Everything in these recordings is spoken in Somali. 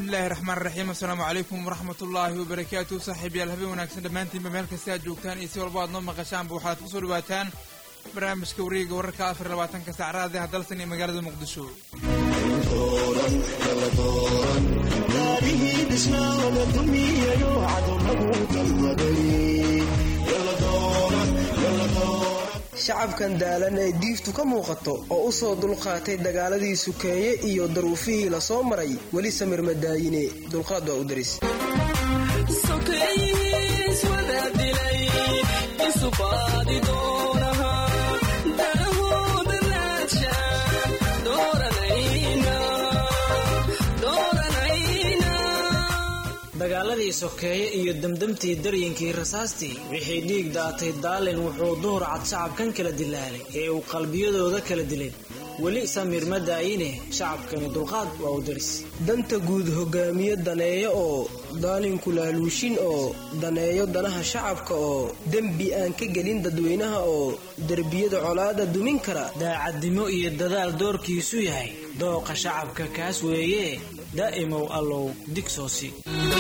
bismillahi raxmaan raxiim assalaamu calaykum waraxmat ullaahi wabarakaatu saaxiibyaal habeen wanaagsan dhammaantiinba meel kasta aad joogtaan iyo si walba aad noo maqashaanba waxaad ku soo dhawaataan barnaamijka wareega wararka afar labaatanka saacraada hadalsan iyo magaalada muqdisho shacabkan daalan ee diiftu ka muuqato oo u soo dulqaatay dagaaladii sukeeye iyo daruufihii la soo maray weli samir madaayine dulqaad waa u daris dagaaladii sokeeye iyo demdemtii daryinkii rasaastii wixii dhiig daatay daalin wuxuu duhur cad shacabkan kala dilaalay ee uu qalbiyadooda kala dilay weli samiir ma daayine shacabkani dulqaad waa u daris danta guud hogaamiye daneeyo oo daalinku laaluushin oo daneeyo danaha shacabka oo dembi aan ka gelin dadweynaha oo derbiyada colaada dumin kara daacadnimo iyo dadaal doorkiisu yahay dooqa shacabka kaas weeye daa'imow allow digsoosi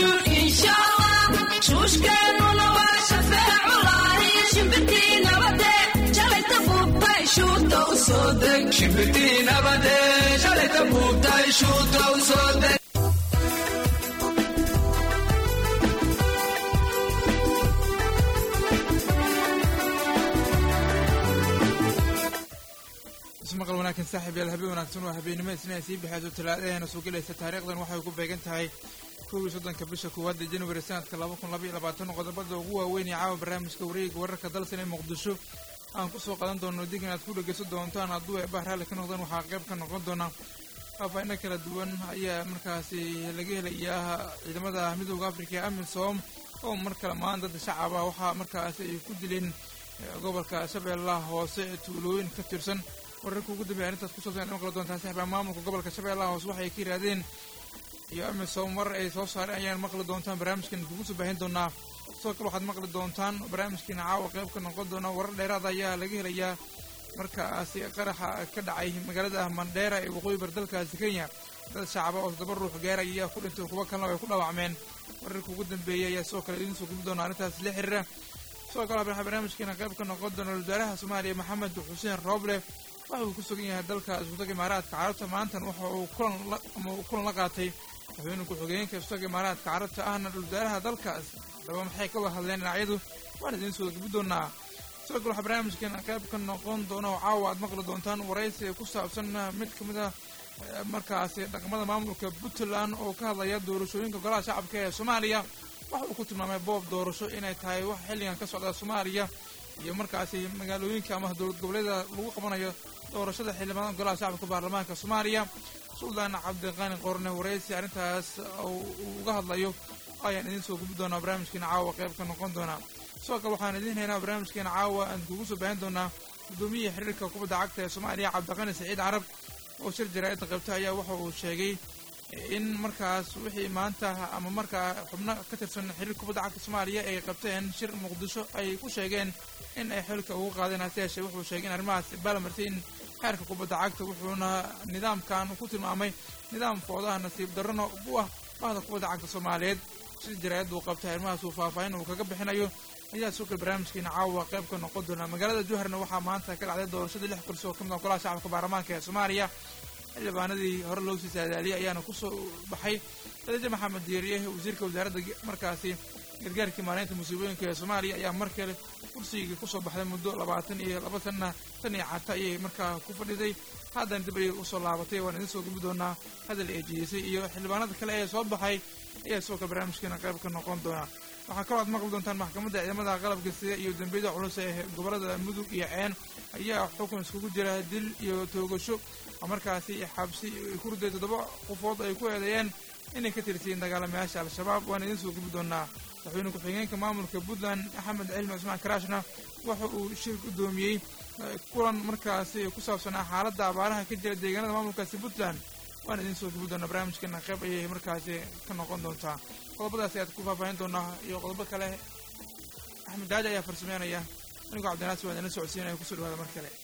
ismaqal wanaagsan saaxiibyaal habeen wanaagsan waa habeennimo isna sii baxayso talaadaheena soo gelaysa taariikhdan waxay ku beegan tahay kow iyo soddonka bisha koowaad ee januari sanadka laba kun laba iyo labaatan qodobada ugu waaweyn ee caawa barnaamijka wareega wararka dalsan ee muqdisho aan kusoo qadan doono dig inaad ku dhegeysan doontaan hadduu eebah raalli ka noqdaan waxaa qayb ka noqon doona faafaaino kala duwan ayaa markaasi laga helayaa ciidamada midooda afrika ee amisom oo mar kale maan dad shacab ah waxaa markaasi ay ku dileen gobolka shabeellaha hoose ee tuulooyin ka tirsan wararka ugu dambeya arrintaas ku saabsan maqli doontaan saxibaa maamulka gobolka shabeellaha hoose waxay ka yidhaahdeen iyo amisom mar ay soo saareen ayaan maqli doontaan barnaamijkan kugu soo baahin doonaa sidoo kale waxaad maqli doontaan barnaamijkiina caawa qayb ka noqon doona warar dheeraada ayaa laga helayaa markaasi qaraxa ka dhacay magaalada mandheera ee waqooyi bar dalkaasi kenya dad shacaba oo toddoba ruux gaaraya ayaa ku dhintay kuwo kalena ay ku dhaawacmeen wararka ugu dambeeyay ayaa sidoo kale idiin soo gubi doona arrintaas la xiriira sidoo kale waxaa barnaamijkiina qayb ka noqon doona wasaaraha soomaaliya maxamed xuseen rooble waxa uu ku sugan yahay dalka isutaga imaaraadka carabta maantan waxa uu kulan ama uu kulan la qaatay madaxweyne ku-xigeenka isutaga imaaraadka carabta ahna dhuldaaraha dalkaas haddaba maxay ka wada hadleen dhinacyadu waan idiin soo gubi doonaa sidoo kale waxaa barnaamijkeena qayb ka noqon doona oo caawa aad maqli doontaan waraysi ku saabsan mid ka mid a markaasi dhaqamada maamulka puntland oo ka hadlaya doorashooyinka golaha shacabka ee soomaaliya waxa uu ku tilmaamay boob doorasho inay tahay wax xilligan ka socda soomaaliya iyo markaasi magaalooyinka ama dowlad goboleeda lagu qabanayo doorashada xildhibaanada golaha shacabka baarlamaanka soomaaliya suldaan cabdiqaani qorne waraysi arrintaas uu uga hadlayo ayaan idiin soo gubi doonaa barnaamijkeena caawa qayb ka noqon doonaa sidoo kale waxaan idiin haynaa barnaamijkeena caawa aan kugu soo baahin doonaa guddoomiyaha xiriirka kubadda cagta ee soomaaliya cabdiqani saciid carab oo shir jaraa'idda qaybta ayaa waxa uu sheegay in markaas wixii maanta ama markaa xubno ka tirsan xiriirka kubadda cagta soomaaliya ay qabteen shir muqdisho ay ku sheegeen in ay xilka ugu qaadeen hase yeeshee wuxuu sheegay in arrimahaas baalamartay in xeerka kubadda cagta wuxuuna nidaamkan ku tilmaamay nidaam foodaha nasiib darrona u ah bahda kubadda cagta soomaaliyeed shir jaraa'id uu qabtay arrimahaas uu faahfaahin uu kaga bixinayo ayaa soo kale barnaamijkiina caawa qayb ka noqon doona magaalada jowharna waxaa maanta ka dhacday doorashadii lix kursi oo ka mid ah golaha shacabka baarlamaanka ee soomaaliya xildhibaanadii hore loo sii saadaaliyay ayaana kusoo baxay khadiijo maxamed diiriye wasiirka wasaaradda markaasi gargaarkii maareynta musiibooyinka ee soomaaliya ayaa mar kale kursigii kusoo baxday muddo labaatan iyo laba sanna tan iyo cata ayay markaa ku fadhiday haddana dib ayay usoo laabatay waan idiin soo gubi doonaa hadal eejiyeysay iyo xildhibaanada kale ee soo baxay ayaa sidoo kale barnaamijkeena qayb ka noqon doona waxaa kaloo aad maqli doontaan maxkamadda ciidamada qalabka sida iyo dembiyada culus ee gobolada mudug iyo ceen ayaa xukun iskugu jira dil iyo toogasho oo markaasi xabsi ku riday toddoba qofood ay ku eedeeyeen inay ka tirsiyiin dagaalamayaasha al-shabaab waan idiin soo gubi doonaa madaxweyne ku-xigeenka maamulka puntland axmed cilmi cusmaan karaashna waxa uu shir guddoomiyey kulan markaasi ku saabsanaa xaaladda abaaraha ka jira deegaanada maamulkaasi puntland waan idiin soo gubi doonaa barnaamijkeena qayb ayay markaasi ka noqon doontaa qodobadaasi aad ku faahfaahin doonaa iyo qodobo kale axmed daaji ayaa farsameynaya anigoo cabdinaasi waan idin socodsiinaya kusoo dhawaada mar kale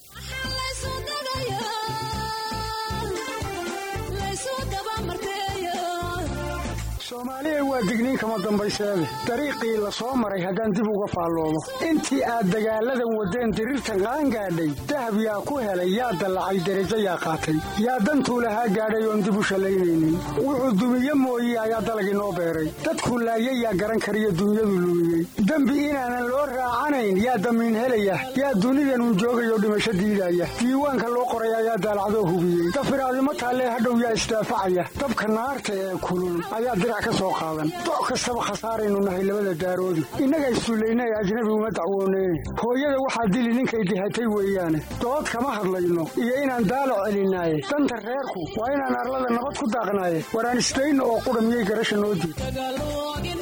soomaaliya waa digniin kama dambayseede dariiqii la soo maray haddaan dib uga faalloobo intii aad dagaalladan waddeen diriirtan qaangaadhay dahab yaa ku helay yaa dallacay derajo yaa qaatay yaa dantuu lahaa gaadhay oon dib u shallaynaynin wuxuu dumiye mooye ayaa dalagii noo beeray dadku laayay yaa garan kariyo dunyadu lumiyey dembi inaanan loo raacanayn yaa damiin helaya yaa dunidanun joogayoo dhimasho diidaya diiwaanka loo qoray ayaa daalacdoo hubiyey dafiraadimo taallee hadhow yaa isdaafacaya dabka naarta ee kulul ayaa dirac ka soo qaadan doc kastaba khasaaraynu nahay labada daaroodi innaga issullayna ee ajnabi uma dacwoonee hooyada waxaa dili ninkay dihatay weeyaane dood kama hadlayno iyo inaan daalac celinaaye danta reerku waa inaan arlada nabad ku daaqnaaye waraan isdayno oo qudha miyay garasha noo diid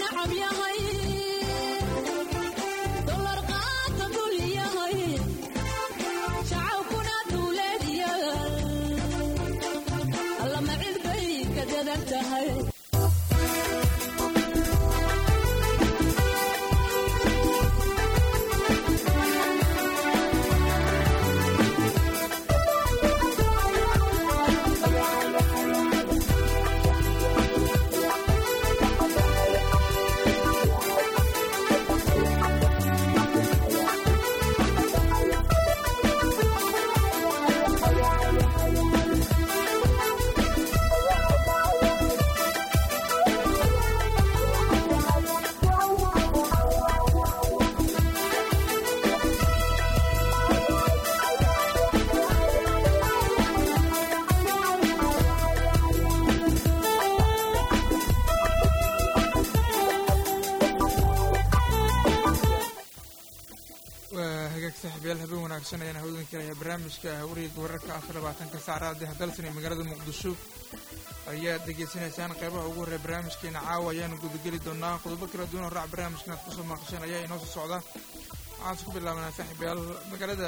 waa hagaag saaxiibayaal habeen wanaagsan ayaan hawdan kalayaa barnaamijka wareega wararka afar labaatanka saacada hadalsan ee magaalada muqdisho ayaad degeysanaysaan qeybaha ugu horreya barnaamijkeena caawa ayaanu gudageli doonaa qodobo kala duwan oo raac barnaamijkan aad kusoo maaqasheen ayaa inoo soo socda waxaan isku bilaabanaa saaxiibayaal magaalada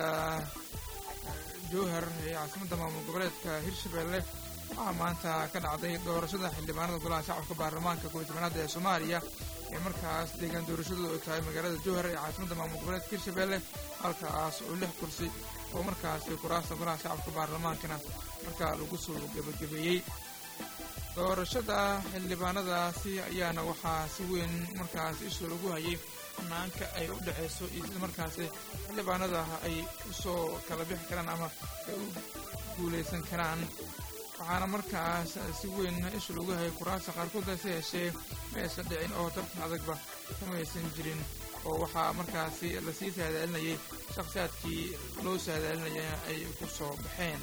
jowhar ee caasimadda maamul goboleedka hirshabelle waxaa maanta ka dhacday doorashada xildhibaanada golaha shacabka baarlamaanka kooiy tobanaad ee soomaaliya ee markaas deegaan doorashadu ay tahay magaalada jowhar ee caasimadda maamul goboleedka hirshabelle halkaas oo lix kursi oo markaas kuraasta golaha shacabka baarlamaankana markaa lagu soo gebagabeeyey doorashada xildhibaanadaasi ayaana waxaa si weyn markaas isha lagu hayay hanaanka ay u dhexayso iyo sida markaasi xildhibaanada ay usoo kala bixi karaan ama ay u guulaysan karaan waxaana markaas si weyn isha lagu hayay kuraasta qaarkood hase yeeshee ma aysan dhicin oo tartan adagba kama aysan jirin oo waxaa markaasi lasii saadaalinayay shakhsiyaadkii loo saadaalinaya ay ku soo baxeen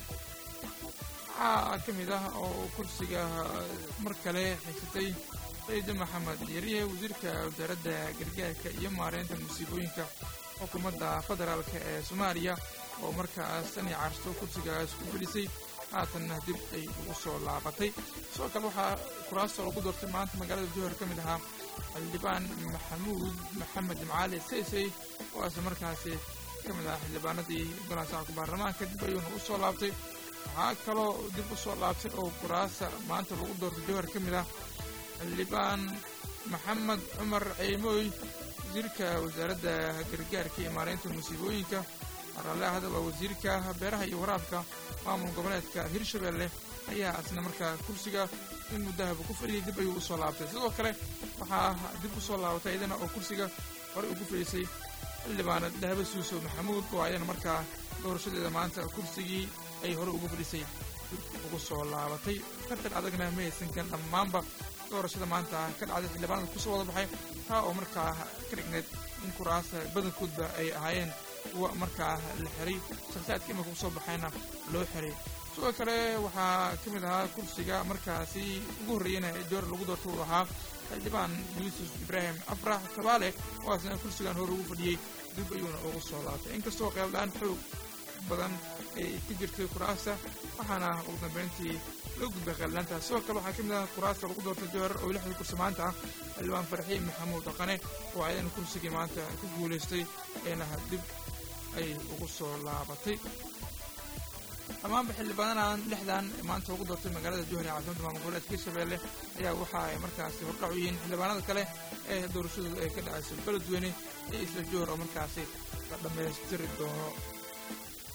waxaa ka mid ah oo kursiga mar kale xigsatay sayidi maxamed yariye wasiirka wasaaradda gargaarka iyo maareynta musiibooyinka xukuumadda federaalk ee soomaaliya oo markaas sani carsto kursigaas ku gelisay haatanna dib ay ugu soo laabatay sidoo kale waxaa kuraasta lagu doortay maanta magaalada jowhar ka mid ahaa xildhibaan maxamuud maxamed macaali saysay oo aase markaasi ka mid ahaa xildhibaanadii golaha shacabka baarlamaanka dib ayuuna u soo laabtay waxaa kaloo dib u soo laabtay oo kuraasa maanta lagu doortay jowhar ka mid ah xildhibaan maxamed cumar ceymooy wasiirka wasaaradda gargaarka iyo maareynta musiibooyinka araale hadaba wasiirka beeraha iyo waraabka maamul goboleedka hirshabelle ayaa asna markaa kursiga in muddahaba ku fadhiyay dib ayuu u soo laabtay sidoo kale waxaa dib u soo laabatay iyadana oo kursiga horey ugu fadhiisay xildhibaana dahaba suuso maxamuud oo ayana markaa doorashadeeda maanta kursigii ay horey ugu fadhisay dib ugu soo laabatay tartan adagna ma haysankan dhammaanba doorashada maanta ka dhacday xildhibaanada kusoo wada baxay taa oo markaa ka dhigneed in kuraasta badankoodba ay ahaayeen kuwa markaa la xiray shakhsiyaadka imanka kusoo baxayna loo xiray sidoo kale waxaa ka mid ahaa kursiga markaasi ugu horreeyana joor lagu doorta uu ahaa xildhibaan yuusuf ibraahim afrax kabaale oo asna kursigan hore ugu fadhiyey dib ayuuna ugu soo laabtay inkastoo qeeldhaan xoog badan ay ka jirtay kuraasta waxaana ugu dambeyntii loo gudbay qeeldhaantaas sidoo kale waxaa ka mid ah kuraasta lagu doortay jowhar oo lixda kursi maanta ah xildhibaan farxiin maxamuud dhaqane oo ayadana kursigii maanta ku guulaystay eena dib ay ugu soo laabatay dhammaanba xildhibaanadan lixdan maanta ugu doortay magaalada jowhar ee caasimada maamul goboleedka hirshabelle ayaa waxa ay markaasi hordhac u yihiin xildhibaanada kale ee doorashadooda ay ka dhacayso beledweyne iyo isla jowhar oo markaasi la dhammaystiri doono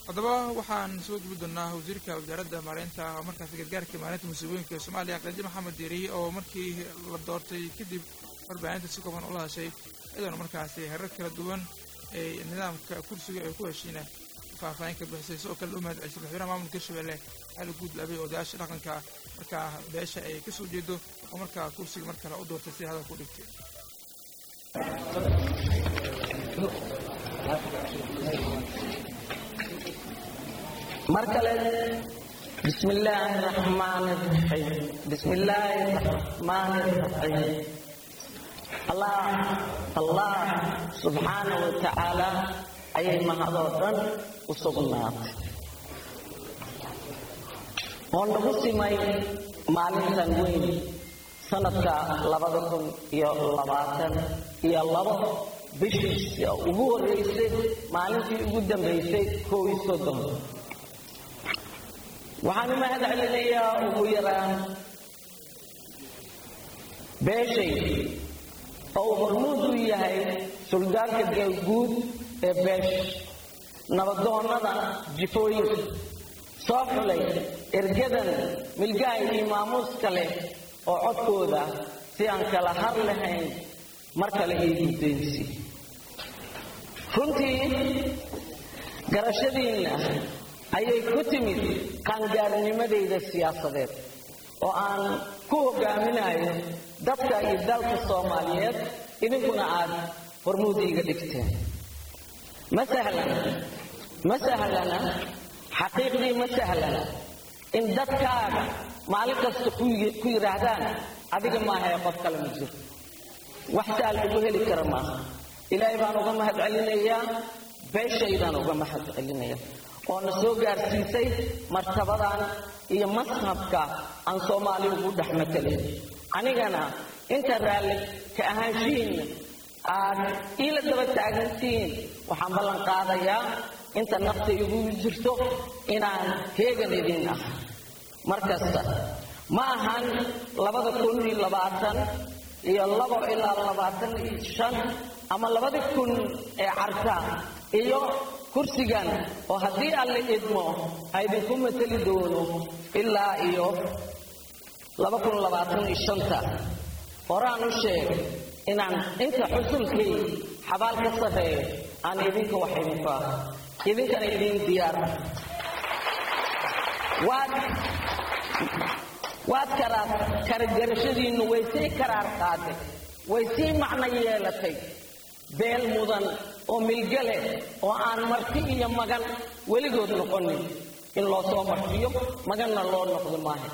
haddaba waxaan soo gubi doonaa wasiirka wasaaradda maareynta markaasi gargaarka maareynta musiibooyinka ee soomaaliya qadi maxamed diiriye oo markii la doortay kadib warbaahinta si kooban ula hadashay iyadoona markaasi herar kala duwan ee nidaamka kursiga ay ku heshiina faahfaahin ka bixisay sidoo kale u mahad celisay madaxweynaha maamulka hirshabelle xali guudlaabay odayaasha dhaqanka markaa beesha ay ka soo jeedo oo markaa kursiga mar kale u doortay sida hadalka u dhigtay mar kale bismi illaahi raxmaani raxiim bismi illaahi raxmaani raxiim allah allah subxaana wa tacaala ayay mahadoo dhan u sugnaatay oo nagu simay maalintan weyn sanadka labada kun iyo labaatan iyo labo bishii ugu horreysay maalintii ugu dambaysay kow iyo soddon waxaan u mahad celinayaa ugu yaraan beeshay oo uu hormuud u yahay suldaanka guud ee beesha nabadoonnada jifooyinka soo xulay ergadan milgaha iyo maamuuska leh oo codkooda si aan kala har lahayn mar kale ii guddaynsi runtii garashadiinna ayay ku timid qaangaarnimadayda siyaasadeed oo aan ku hogaaminayo dadka iyo dalka soomaaliyeed idinkuna aad hormuud iiga dhigteen ma sahlana ma sahlana xaqiiqdii ma sahlana in dadkaaga maalin kasta ku yidhaahdaan adiga maahae qof kale ma jiro wax saal ugu heli kara maaha ilaahay baan uga mahad celinayaa beeshaydaan uga mahad celinaya oo na soo gaarsiisay martabadan iyo mashabka aan soomaali ugu dhex matalin anigana inta raalli ka ahaanshihiinna aad iila daba taagantihiin waxaan ballan qaadayaa inta nafta igu jirto inaan heegan idin ah mar kasta ma ahan labada kun iyo labaatan iyo labo ilaa labaatan iyo shan ama labada kun ee carta iyo kursigan oo haddii alle idmo ha idinku mateli doono ilaa iyo laba kun labaatan iyo shanta horaan u sheeg inaan inta xusulkay xabaal ka sarreeyo aan idinka wax idinku ah idinkana idiin diyaar waad waad karaar karagarashadiinnu way sii karaar qaaday way sii macno yeelatay beel mudan oo milgale oo aan marti iyo magan weligood noqonin in loo soo martiyo maganna loo noqdo maaha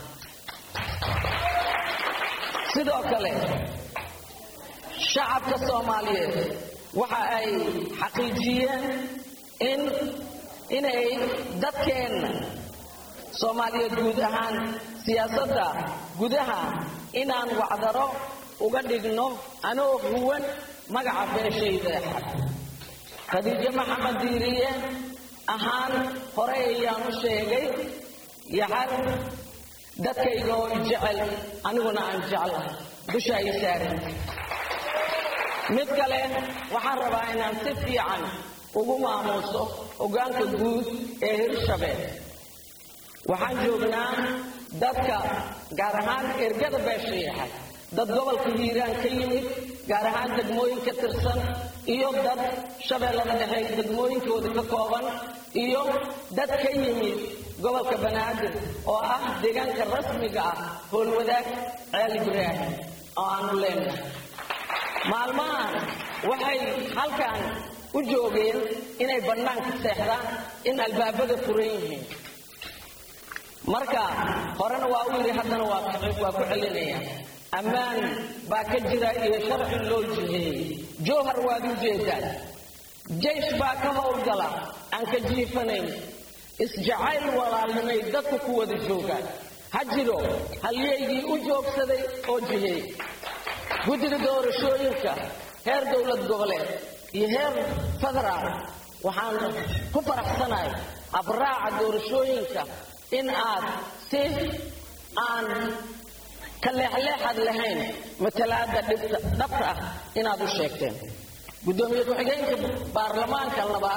sidoo kale shacabka soomaaliyeed waxa ay xaqiijiyeen in inay dadkeenna soomaaliyeed guud ahaan siyaasadda gudaha inaan wacdaro uga dhigno anoo huwan magaca beeshayda xad khadiijo maxamed diiriye ahaan horey ayaan u sheegay yaxad dadkayga oo jecel aniguna aan jeclahay dusha ay saaran mid kale waxaan rabaa inaan si fiican ugu maamuuso hoggaanka guud ee hirshabeel waxaan joognaa dadka gaar ahaan ergada beesha yaxad dad gobolka hiiraan ka yimid gaar ahaan degmooyin ka tirsan iyo dad shabeellada dhexe degmooyinkooda ka kooban iyo dad ka yimid gobolka banaadir oo ah deegaanka rasmiga ah howlwadaag ceel ibraahim oo aanu leenahay maalmahan waxay halkan u joogeen inay bannaanka seexdaan in albaabada furan yihiin marka horena waa u yidhi haddana waa waa ku celinaya ammaan baa ka jira iyo sharci loo jiheeyey jowhar waad u jeedaan jaysh baa ka howlgala aan ka jiifanayn isjacayl walaalnimay dadku ku wada joogaan ha jiro halyaygii u joogsaday oo jiheey guddiga doorashooyinka heer dowlad goboleed iyo heer federaal waxaan ku faraxsanahay abraaca doorashooyinka in aad si aan ka leexleexad lahayn matalaada dhabta ah inaad u sheegteen guddoomiye ku-xigeenka baarlamaanka labaad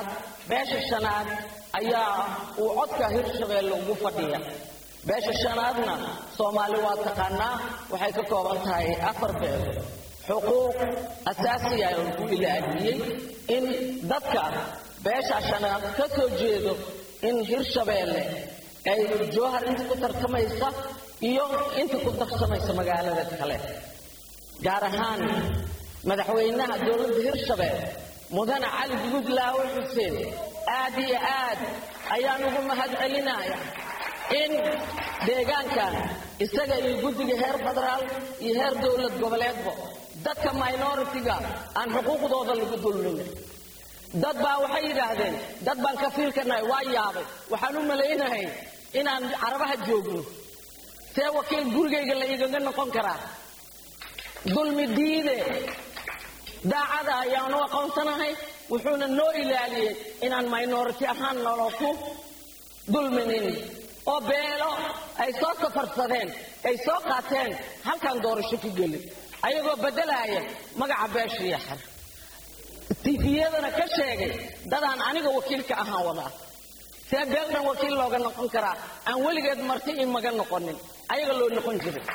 beesha shanaad ayaa uu codka hirshabeelle ugu fadhiya beesha shanaadna soomaali waa taqaanaa waxay ka kooban tahay afar beel xuquuq asaasiya lagu ilaahiyey in dadka beesha shanaad ka soo jeedo in hirshabeelle ay jowhar inta ku tartamaysa iyo inta ku tartamaysa magaalada kale gaar ahaan madaxweynaha dowladda hirshabeelle mudane cali guudlaawe xuseen aad iyo aad ayaan ugu mahad celinaya in deegaankan isaga iyo guddiga heer federaal iyo heer dowlad goboleedba dadka minoritiga aan xuquuqdooda lagu dulmin dad baa waxay yidhaahdeen dad baan ka fiilkanahay waa yaabay waxaan u malaynahay inaan carabaha joogno see wakiil gurigayga la igaga noqon karaa dulmi diide daacada ayaanu aqoonsanahay wuxuuna noo ilaaliyey inaan minority ahaan nolo ku dulminin oo beelo ay soo safarsadeen ay soo qaateen halkaan doorasho ku gelin ayagoo beddelaya magaca beesha yaxar tifiyadana ka sheegay dadaan aniga wakiilka ahaan wadaa see beeldan wakiil looga noqon karaa aan weligeed marti imaga noqonin ayaga loo noqon jiray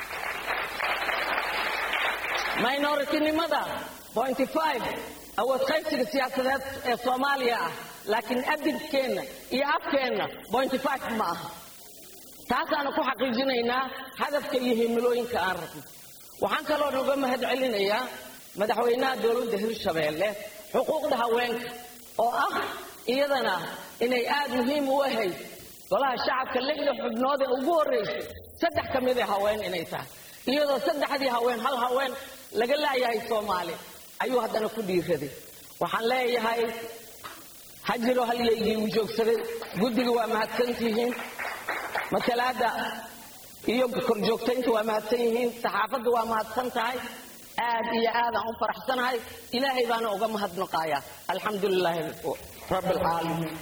minoritynimada pointy five awood qaybsiga siyaasadeed ee soomaaliya ah laakiin adibkeenna iyo afkeenna pointy five ma aha taasaanu ku xaqiijinaynaa hadafka iyo himilooyinka aan rabno waxaan kaloo noga mahad celinayaa madaxweynaha dowladda hirshabeelle xuquuqda haweenka oo ah iyadana inay aad muhiim u ahayd golaha shacabka lixda xubnood ee ugu horraysay saddex ka mid ee haween inay tahay iyadoo saddexdii haween hal haween laga laayahay soomaali ayuu haddana ku dhiiraday waxaan leeyahay ha jiro halyaygii uu joogsaday guddiga waa mahadsantihiin matalaadda iyo korjoogtaynta waa mahadsan yihiin saxaafadda waa mahadsan tahay aad iyo aadaan u faraxsanahay ilaahay baana uga mahadnaqayaa alxamdu lilaahi rabbi alcaalamiin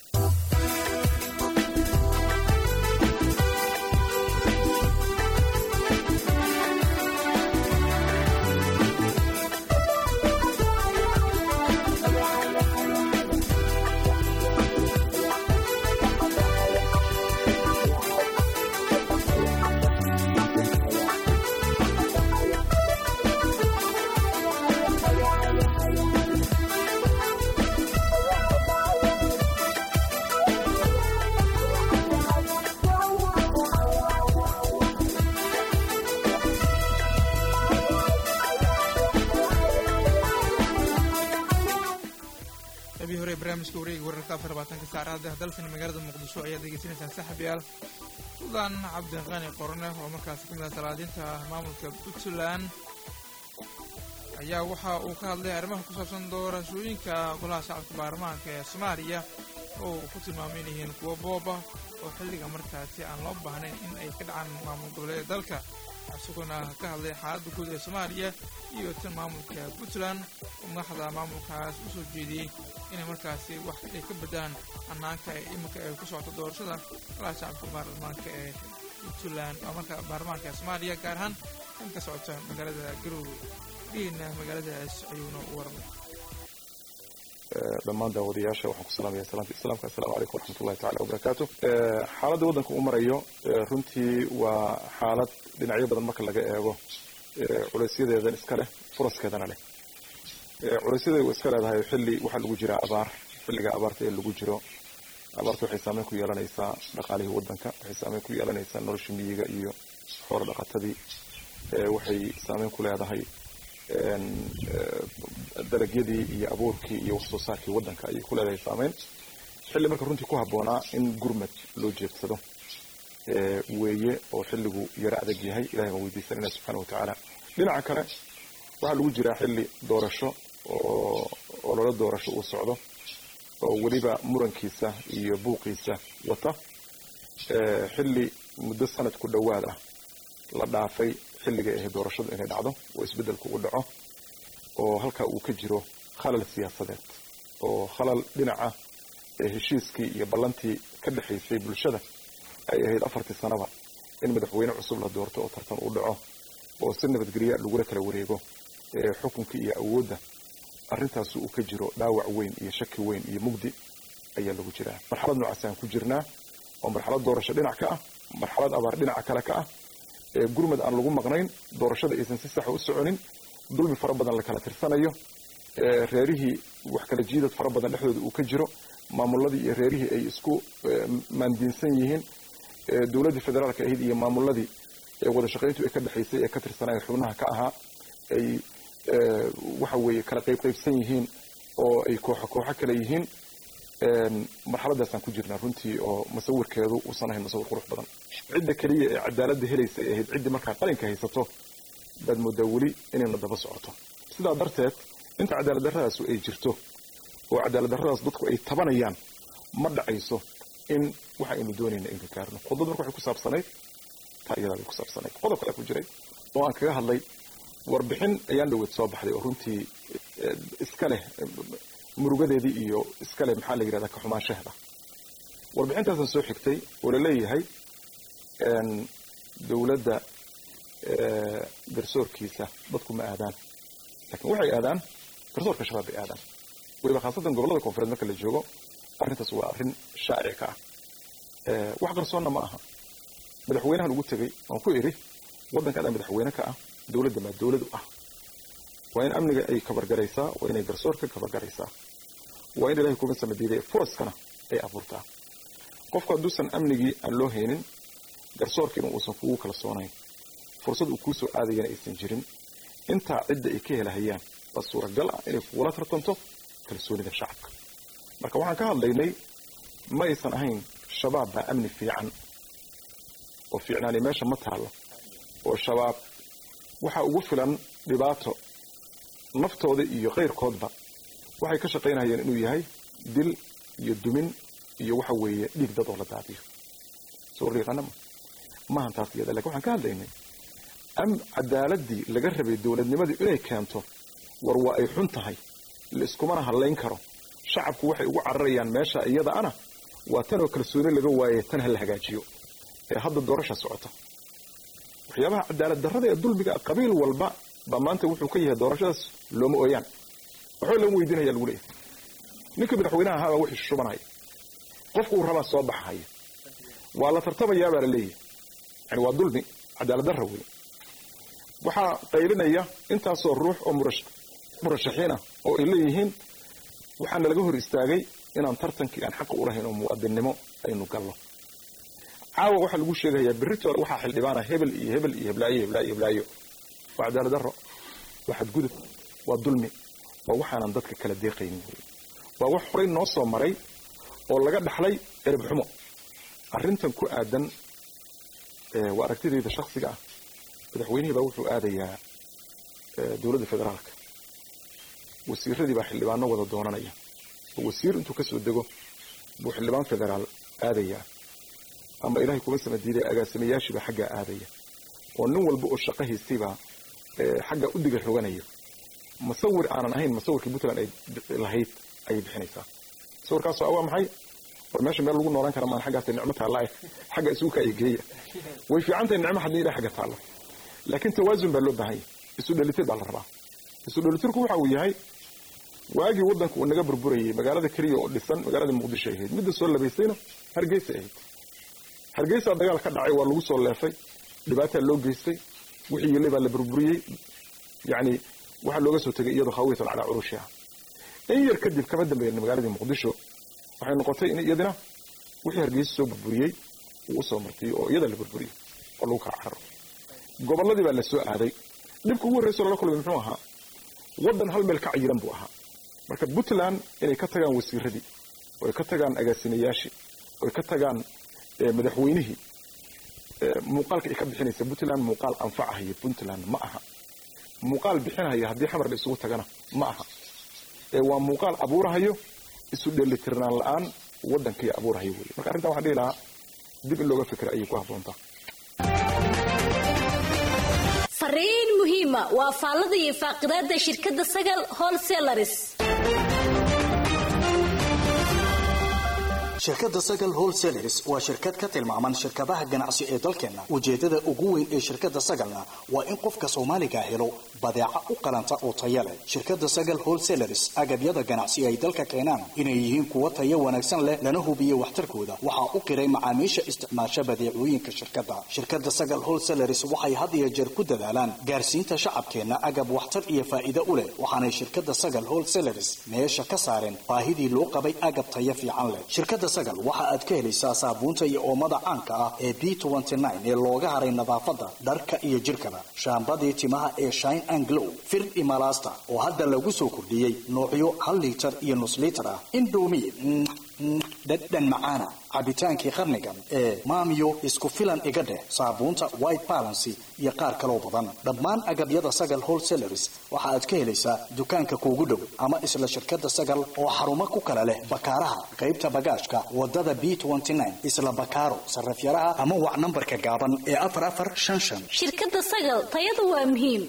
qabii hore ee barnaamijka wareega wararka afar labaatanka saacada dalkani magaalada muqdisho ayaad degeysanaysaan saaxiibayaal suldaan cabdiqani qorne oo markaasi ka mid ah salaadiinta maamulka puntland ayaa waxa uu ka hadlay arrimaha ku saabsan doorashooyinka golaha shacabka baarlamaanka ee soomaaliya oo uu ku tilmaamay in yihiin kuwo booba oo xilliga markaasi aan loo baahnayn in ay ka dhacaan maamul goboleeda dalka isaguna ka hadlay xaaladda guud ee soomaaliya iyo tan maamulka puntland oo madaxda maamulkaas u soo jeediyey inay markaasi wax ay ka bedaan hannaanka ee iminka ay ku socoto doorashada golaha shacabka baarlamaanka ee puntland oo marka baarlamaanka ee soomaaliya gaar ahaan kan ka socota magaalada garowe dhiina magaaladaas ayuuna u waramay dhammaan daawadayaasha waxaan ku salaamaya salaanta islaamka assalaamu calaykum waraxmatullahi tacala wabarakaatu xaaladda waddanka uu marayo runtii waa xaalad dhinacyo badan marka laga eego culaysyadeedan iska leh furaskeedana leh culaysyada way iska leedahay xilli waxaa lagu jiraa abaar xilliga abaarta ee lagu jiro abaarta waxay saameyn ku yeelanaysaa dhaqaalihii waddanka waxay saameyn ku yeelanaysaa nolosha miyiga iyo xoolo dhaqatadii waxay saameyn ku leedahay dalagyadii iyo abuurkii iyo wax soo saarkii waddanka ayay ku leedahay saameyn xilli marka runtii ku habboonaa in gurmad loo jeedsado weeye oo xilligu yaro adag yahay ilahay baan weydiisanayna subxaana wa tacaala dhinaca kale waxaa lagu jiraa xilli doorasho oo ololo doorasho uu socdo oo weliba murankiisa iyo buuqiisa wata xilli muddo sanad ku dhowaad ah la dhaafay xilliga ahay doorashadu inay dhacdo oo isbeddelku u dhaco oo halkaa uu ka jiro khalal siyaasadeed oo khalal dhinaca heshiiskii iyo ballantii ka dhexaysay bulshada ay ahayd afartii sanaba in madaxweyne cusub la doorto oo tartan u dhaco oo si nabadgelya lagula kala wareego xukunkii iyo awoodda arrintaasi uu ka jiro dhaawac weyn iyo shaki weyn iyo mugdi ayaa lagu jiraa marxalad noocaasaan ku jirnaa oo marxalad doorasho dhinac ka ah marxalad abaar dhinaca kale ka ah gurmad aan lagu maqnayn doorashada aysan si saxa u soconin dulmi fara badan la kala tirsanayo reerihii wax kala jiidad fara badan dhexdooda uu ka jiro maamuladii iyo reerihii ay isku maandiinsan yihiin dowladdii federaalka ahayd iyo maamuladii wada shaqayntu ay ka dhexaysay ee ka tirsanayeen xubnaha ka ahaa ay waxa weeye kala qaybqaybsan yihiin oo ay kooxo kooxo kale yihiin marxaladaasaan ku jirnaa runtii oo musawirkeedu uusan ahayn musawir qurux badan cidda keliya ee cadaaladda helaysa ay ahayd ciddii markaa qalinka haysato baad moodaa weli inayna daba socoto sidaa darteed inta cadaalad darradaasu ay jirto oo cadaalad darradaas dadku ay tabanayaan ma dhacayso in waxa aynu doonayna aynu gaarno khudbad marka waxay ku saabsanayd taa iyadaa bay ku saabsanayd qodob kale ku jiray oo aan kaga hadlay warbixin ayaan dhaweed soo baxday oo runtii iska leh murugadeedii iyo iska leh maxaa la yidhahdaa kaxumaanshaheeda warbixintaasaan soo xigtay oo laleeyahay dowladda garsoorkiisa dadku ma aadaan laakiin waxay aadaan garsoorka shabaab bay aadaan weliba khaasatan gobollada koonfureed marka la joogo arrintaas waa arrin shaaci ka ah wax qarsoonna ma aha madaxweynahan ugu tegey waan ku idhi waddanka adaa madaxweyne ka ah dowladda maa dowladu ah waa in amniga ay kabargaraysaa waa inay garsoorka kabargaraysaa waa in ilahay kuma samadiiday furaskana ay abuurtaa qofku hadduusan amnigii aan loo haynin garsoorkiina uusan kugu kalsoonayn fursad uu kuu soo aadayana aysan jirin intaa cidda ay ka helahayaan waa suuragal ah inay kugula tartanto kalsoonida shacabka marka waxaan ka hadlaynay ma aysan ahayn shabaab baa amni fiican oo fiicnaani meesha ma taallo oo shabaab waxaa ugu filan dhibaato naftooda iyo kayrkoodba waxay ka shaqaynayeen inuu yahay dil iyo dumin iyo waxa weeye dhiig dad oo la daadiyo soo riiqanama maahan taas iyada lakin waxaan ka hadlaynay am cadaaladii laga rabay dowladnimadii inay keento war waa ay xun tahay la iskumana hadlayn karo shacabku waxay ugu cararayaan meesha iyada ana waa tanoo kalsooni laga waaye tan ha la hagaajiyo ee hadda doorasha socota waxyaabaha cadaalad darrada ee dulmiga qabiil walba baa maanta wuxuu ka yahay doorashadaas looma ooyaan waxba lama weydiinaya lagu leeyahay ninka madaxweynaha ahaabaa wixii shubanaya qofku uu rabaa soo baxahaya waa la tartamayaabaa la leeyahay yani waa dulmi cadaalad darra wey waxaa qaylinaya intaasoo ruux oo murashaxiin ah oo ay leeyihiin waxaana laga hor istaagay inaan tartankii aan xaqa u lahayn oo muwaadinnimo aynu gallo caawa waxaa lagu sheegayaa berritoole waxaa xildhibaana hebel iyo hebel iyo heblaayo heblaayo heblaayo waa cadaalad darro waa xadgudub waa dulmi waa waxaanan dadka kala deeqaynin wey waa wax horay noo soo maray oo laga dhaxlay ereb xumo arrintan ku aadan waa aragtidayda shaksiga ah madaxweynihii baa wuxuu aadayaa dowladda federaalka wasiiradii baa xildhibaano wada doonanaya oo wasiir intuu kasoo dego buu xildhibaan federaal aadayaa ama ilaahay kuma sama diiday agaasimayaashiibaa xaggaa aadaya oo nin walba oo shaqo haystaybaa xaggaa u diga roganaya musawir aanan ahayn musawirkii puntland ay lahayd ayay bixinaysaa musawirkaasoo awaa maxay war meesha meel lagu noolaan kara maan xaggaasay nicmo taalla xagga isugu kaaya geeya way fiican tahay nicmo haddii ilahay xagga taalla laakiin tawaasun baa loo baahan yahay isu dhelitir baa la rabaa isu dhelitirku waxa uu yahay waagii waddanka uu naga burburayay magaalada keliya oo dhisan magaalada muqdisho ahayd midda soo labaysayna hargeysa ahayd hargeysaa dagaal ka dhacay waa lagu soo leefay dhibaataa loo geystay wixii yele baa la burburiyey yacni waxaa looga soo tegay iyadoo khawiyatan calaa curushiha in yar kadib kama dambeeyna magaaladii muqdisho waxay noqotay in iyadina wixii hargeysa soo burburiyey uu usoo martay oo iyada la burburiyey oo lagu kala cararo gobolladii baa la soo aaday dhibka ugu horreyso lala kulmay muxuu ahaa waddan hal meel ka cayiran buu ahaa marka puntland inay ka tagaan wasiiradii oo ay ka tagaan agaasimayaashii oo ay ka tagaan madaxweynihii muuqaalka ay ka bixinaysa puntland muuqaal anfacahaya puntland ma aha muuqaal bixinahaya haddii xamar la isugu tagana ma aha ee waa muuqaal abuurahayo isu dheelitirnaan la-aan waddankii abuurahayo wey marka arrintan waxaan dhihi lahaa dib in looga fikra ayay ku habboontaa fariin muhiima waa faallada iyo faaqidaada shirkadda sagal wholesalaris shirkadda sagal wholesalers waa shirkad ka tilmaaman shirkadaha ganacsi ee dalkeenna ujeeddada ugu weyn ee shirkadda sagalna waa in qofka soomaaliga helo badeeca u qalanta oo taya leh shirkadda sagal wholesalers agabyada ganacsi ay dalka keenaan inay yihiin kuwo tayo wanaagsan leh lana hubiyo waxtarkooda waxaa u qiray macaamiisha isticmaasha badeecooyinka shirkadda shirkadda sagal wholesalers waxay had iyo jeer ku dadaalaan gaarsiinta shacabkeenna agab waxtar iyo faa'iido u leh waxaanay shirkadda sagal wholesalers meesha ka saareen baahidii loo qabay agab tayo fiican leh shirkadda sagal waxa aad ka helaysaa saabuunta iyo oomada caanka ah ee b ee looga haray nadaafadda dharka iyo jirkaba shaambadii timaha ee shine and glow fir imalasta oo hadda lagu soo kordhiyey noocyo hal liitar iyo nus liitar ah indomi dhadhan macaana cabitaankii qarnigan ee maamiyo isku filan iga dheh saabuunta white balancy iyo qaar kaloo badan dhammaan agabyada sagal wholesalers waxa aad ka helaysaa dukaanka kuugu dhow ama isla shirkadda sagal oo xarumo ku kala leh bakaaraha qaybta bagaashka wadada b isla bakaaro sarafyaraha ama wac nambarka gaaban ee afar afar shan shan shirkadda sagal tayadu waa muhiim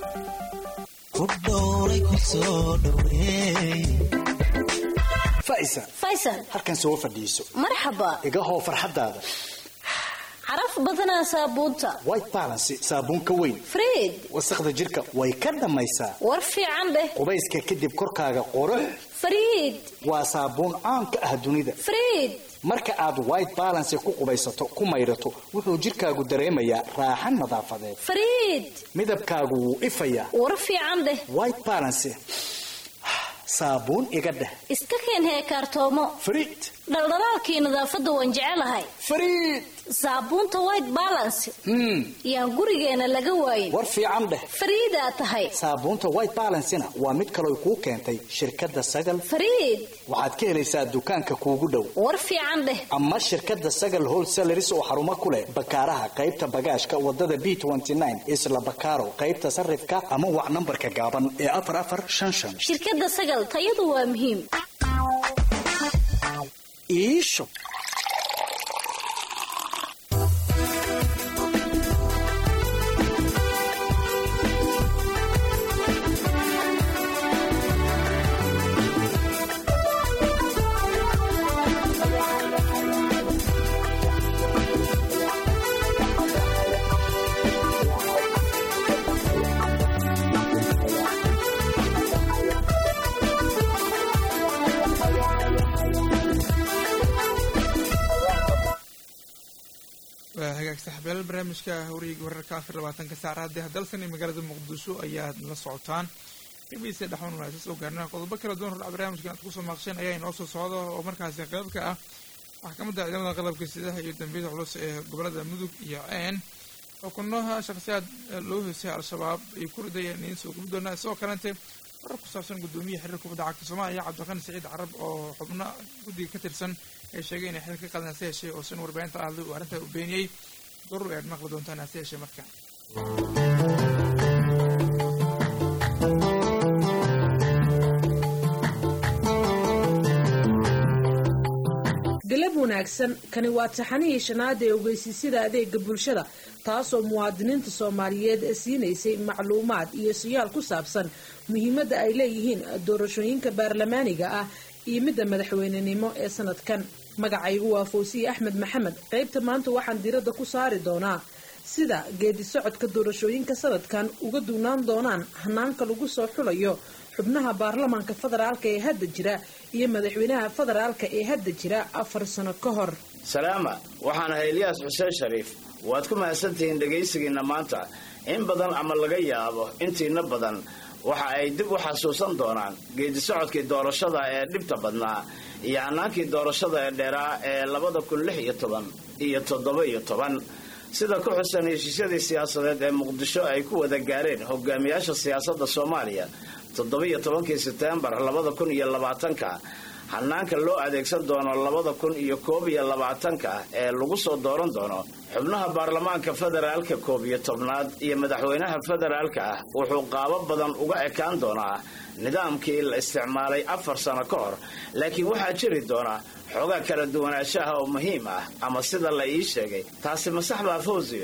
faisa faysal halkan soo fadhiiso marxaba iga hoo farxadaada caraf badanaa saabuunta white balancy saabuun ka weyn friid wasaqda jirka way ka dhammaysaa war fiican dheh qubayska kadib korkaaga qurux friid waa saabuun caan ka ah dunida friid marka aad white balancy ku qubaysato ku maydhato wuxuu jirkaagu dareemayaa raaxan nadaafadeed friid midabkaagu wuu ifayaa war fiican dheh white balancy saabuun iga dheh iska keen heekaartoomo friid dhaldhalaalkii nadaafadda waan jecelahay friid saabuunta white balance yaan gurigeena laga waayin war fiican dheh fariidaa tahay saabuunta white balancena waa mid kaloo kuu keentay shirkadda sagal fariid waxaad ka helaysaa dukaanka kuugu dhow war fiican dheh ama shirkadda sagal wholesalers oo xarumo ku leh bakaaraha qaybta bagaashka wadada b isla bakaaro qaybta sarifka ama wac nambarka gaaban ee afar afar shan shan shirkadda sagal tayadu waa muhiim iisho waa hagaag saxbeelal barnaamijka hawriyga wararka afar labaatanka saacadee dalkan iyo magaalada muqdisho ayaad la socotaan bbc dhexwan waa soo gaarnaa qodobo kala duwan hordhac barnaamijka aad kusoo maaqsheen ayaa inoo soo socda oo markaasi qaybka ah maxkamadda ciidamada qalabka sidaha iyo dambiyada culus ee gobolada mudug iyo ceen xukunaha shakhsiyaad loo hoosay al-shabaab ay ku ridayeen idiin soo gubi doonaa sidoo kalente warar ku saabsan guddoomiyaha xiriirka kubadda cagta soomaaliya cabdiqani saciid carab oo xubno guddiga ka tirsan ay sheegay inay xil ka qadan hase yeeshee oo sin warbaahinta ahday uu arrintaa u beeniyey darur ayaad maqli doontaan hase yeeshee marka galab wanaagsan kani waa taxanihii shanaad ee ogeysiisyada adeega bulshada taasoo muwaadiniinta soomaaliyeed siinaysay macluumaad iyo siyaal ku saabsan muhiimadda ay leeyihiin doorashooyinka baarlamaaniga ah iyo midda madaxweynenimo ee sanadkan magacaygu waa fawsiye axmed maxamed qaybta maanta waxaan diradda ku saari doonaa sida geedi socodka doorashooyinka sanadkan uga duunaan doonaan hanaanka lagu soo xulayo xubnaha baarlamaanka federaalka ee hadda jira iyo madaxweynaha federaalka ee hadda jira afar sano ka hor salaama waxaan ahay ilyaas xuseen shariif waad ku mahadsantihiin dhegaysigiinna maanta in badan ama laga yaabo intiina badan waxa ay dib u xasuusan doonaan geedi socodkii doorashada ee dhibta badnaa iyo hanaankii doorashada ee dheeraa ee labada kun lix iyo toban iyo toddoba iyo toban sida ku xusan heshiisyadii siyaasadeed ee muqdisho ay ku wada gaareen hogaamiyaasha siyaasadda soomaaliya toddobiyo tobankii seteembar labada kun iyo labaatanka hanaanka loo adeegsan doono labada kun iyo koob iyo labaatanka ee lagu soo dooran doono xubnaha baarlamaanka federaalka koob iyo tobnaad iyo madaxweynaha federaalka ah wuxuu qaabo badan uga ekaan doonaa nidaamkii la isticmaalay afar sano ka hor laakiin waxaa jiri doona xoogaa kala duwanaanshaha oo muhiim ah ama sida la ii sheegay taasi ma sax baa fawsiyo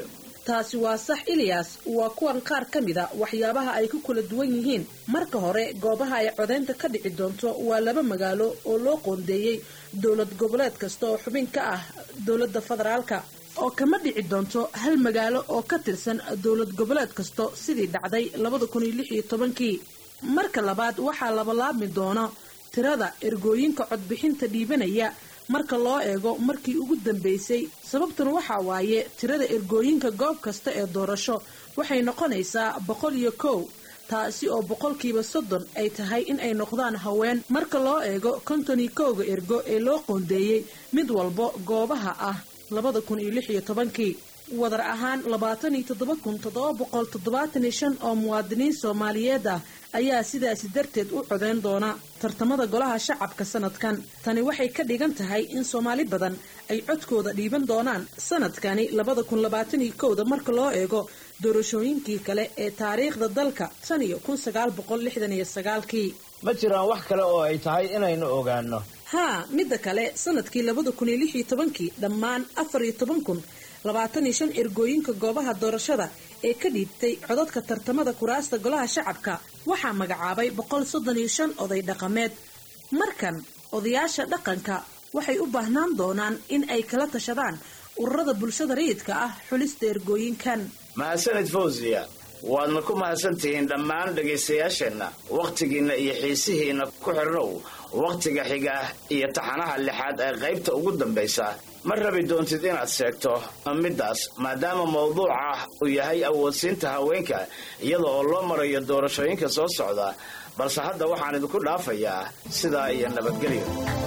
taasi waa sax ilyas waa kuwan qaar ka mid a waxyaabaha ay ku kala duwan yihiin marka hore goobaha ay codaynta ka dhici doonto waa laba magaalo oo loo qoondeeyey dowlad goboleed kasta oo xubin ka ah dowladda federaalka oo kama dhici doonto hal magaalo oo ka tirsan dowlad goboleed kasto sidii dhacday labada kun iyo lix iyo tobankii marka labaad waxaa labalaabmi doona tirada ergooyinka codbixinta dhiibanaya marka loo eego markii ugu dambeysay sababtuna waxaa waaye tirada ergooyinka goob kasta ee doorasho waxay noqonaysaa boqol iyo kow taasi oo boqolkiiba soddon ay tahay in ay noqdaan haween marka loo eego konton iyo kowga ergo ee loo qoondeeyey mid walbo goobaha ah labada kun iyo lix iyo tobankii wadar ahaan labaatan iyo toddoba kun toddoba boqol toddobaatan iyo shan oo muwaadiniin soomaaliyeed ah ayaa sidaasi darteed u codeyn doona tartamada golaha shacabka sanadkan tani waxay ka dhigan tahay in soomaali badan ay codkooda dhiiban doonaan sanadkani labada kun labaatan iyo kowda marka loo eego doorashooyinkii kale ee taariikhda dalka tan iyo kun sagaal boqol lixdan iyo sagaalkii ma jiraan wax kale oo ay tahay inaynu ogaano haa midda kale sanadkii labada kun iyo lix iyo tobankii dhammaan afar iyo toban kun labaatan iyo shan ergooyinka goobaha doorashada ee ka dhiibtay codadka tartamada kuraasta golaha shacabka waxaa magacaabay boqol soddon iyo shan oday dhaqameed markan odayaasha dhaqanka waxay u baahnaan doonaan in ay kala tashadaan ururada bulshada rayidka ah xulista ergooyinkan mahadsanid fawsiya waadna ku mahadsantihiin dhammaan dhegaystayaasheenna wakhtigiinna iyo xiisihiinna ku xidhnow wakhtiga xiga iyo taxanaha lixaad ee qaybta ugu dambaysa ma rabi doontid inaad sheegto middaas maadaama mawduuca uu yahay awoodsiinta haweenka iyada oo loo marayo doorashooyinka soo socda balse hadda waxaan idinku dhaafayaa sidaa iyo nabadgelyo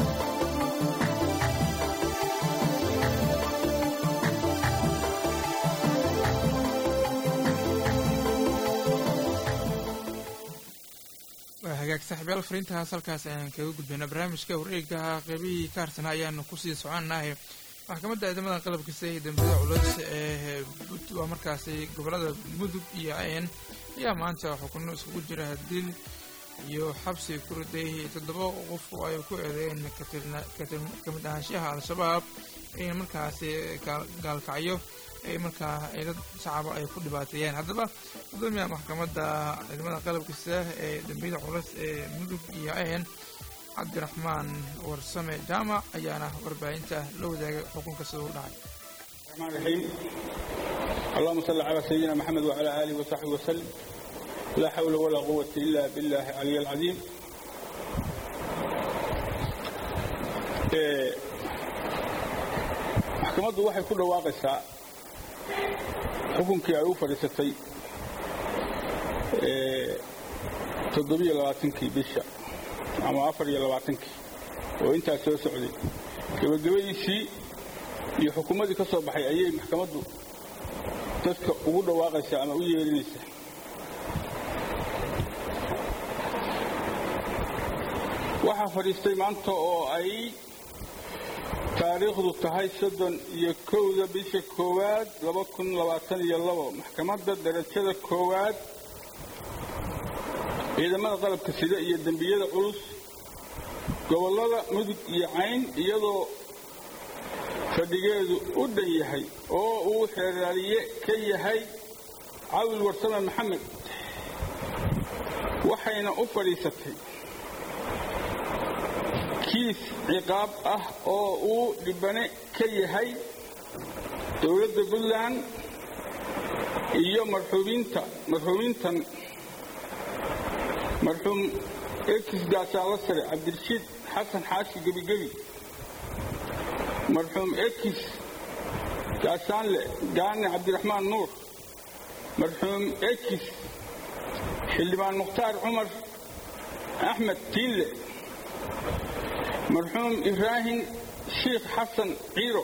waa hagaag saaxiibyaal fariintahaas halkaas ayaan kaga gudbayna barnaamijka wareegaha qeybihii ka harsanaa ayaanu kusii soconnahay maxkamadda ciidamada qalabkiisa ee dambiyada culus ee waa markaasi gobolada mudug iyo ayn ayaa maanta xukuno iskugu jira dil iyo xabsi ku riday toddoba qof oo ay ku eedeyn kamid ahaanshaha al-shabaab in markaasi gaalkacyo ay markaa dad shacaba ay ku dhibaateeyeen haddaba gudoomiyaha maxkamadda ciidamada qalabkiisa ee dambiyada culus ee mudug iyo ayn cabdiraxmaan warsame jaamac ayaana warbaahinta la wadaagay xukunka sida u dhacay الرحمن الرحيم اللهم صل على سيدنا محمد وعلى آله وصحبه وسلم لا حول ولا قوة إلا بالله العلي العظيم إيه، maxkamaddu waxay ku dhawaaqaysaa xukunkii ay u fadhiisatay toddobiyo labaatankii bisha ama afar iyo labaatankii oo intaas soo socday gebagabadiisii iyo xukuumaddii ka soo baxay ayay maxkamaddu dadka ugu dhawaaqaysaa ama u yeerinaysaa waxaa fadhiistay maanta oo ay taariikhdu tahay soddon iyo kowda bisha koowaad laba kun labaatan iyo labo maxkamadda darajada koowaad ciidamada qalabka sida iyo dembiyada culus gobollada mudug iyo cayn iyadoo fadhigeedu u dhan yahay oo uu xeeraaliye ka yahay cawil warsame maxamed waxayna u fadhiisatay kiis ciqaab ah oo uu dhibane ka yahay dowladda puntland iyo marxuubiinta marxuubiintan marxuum ekis gaasaalo sare cabdirashiid xasan xaashi gebigebi marxuum ekis gaasaanle gaane cabdiraxmaan nuur marxuum ekis xildhibaan mukhtaar cumar axmed tiinle marxuum ibraahim shiikh xasan ciiro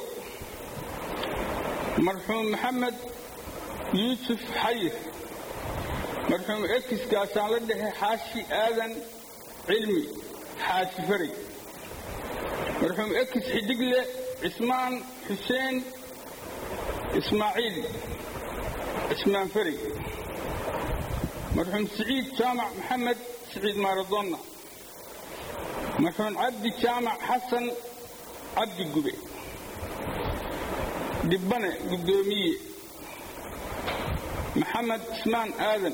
marxuum maxamed yuusuf xayir marxuum ekis gaasaanla dhexe xaashi aadan cilmi xaashi faray marxuum ekis xidigle cismaan xuseen ismaaciil cismaan faray marxuum siciid jaamac maxamed siciid maaradonna marxuum cabdi jaamac xasan cabdi gube dhibbane guddoomiye maxamed cismaan aadan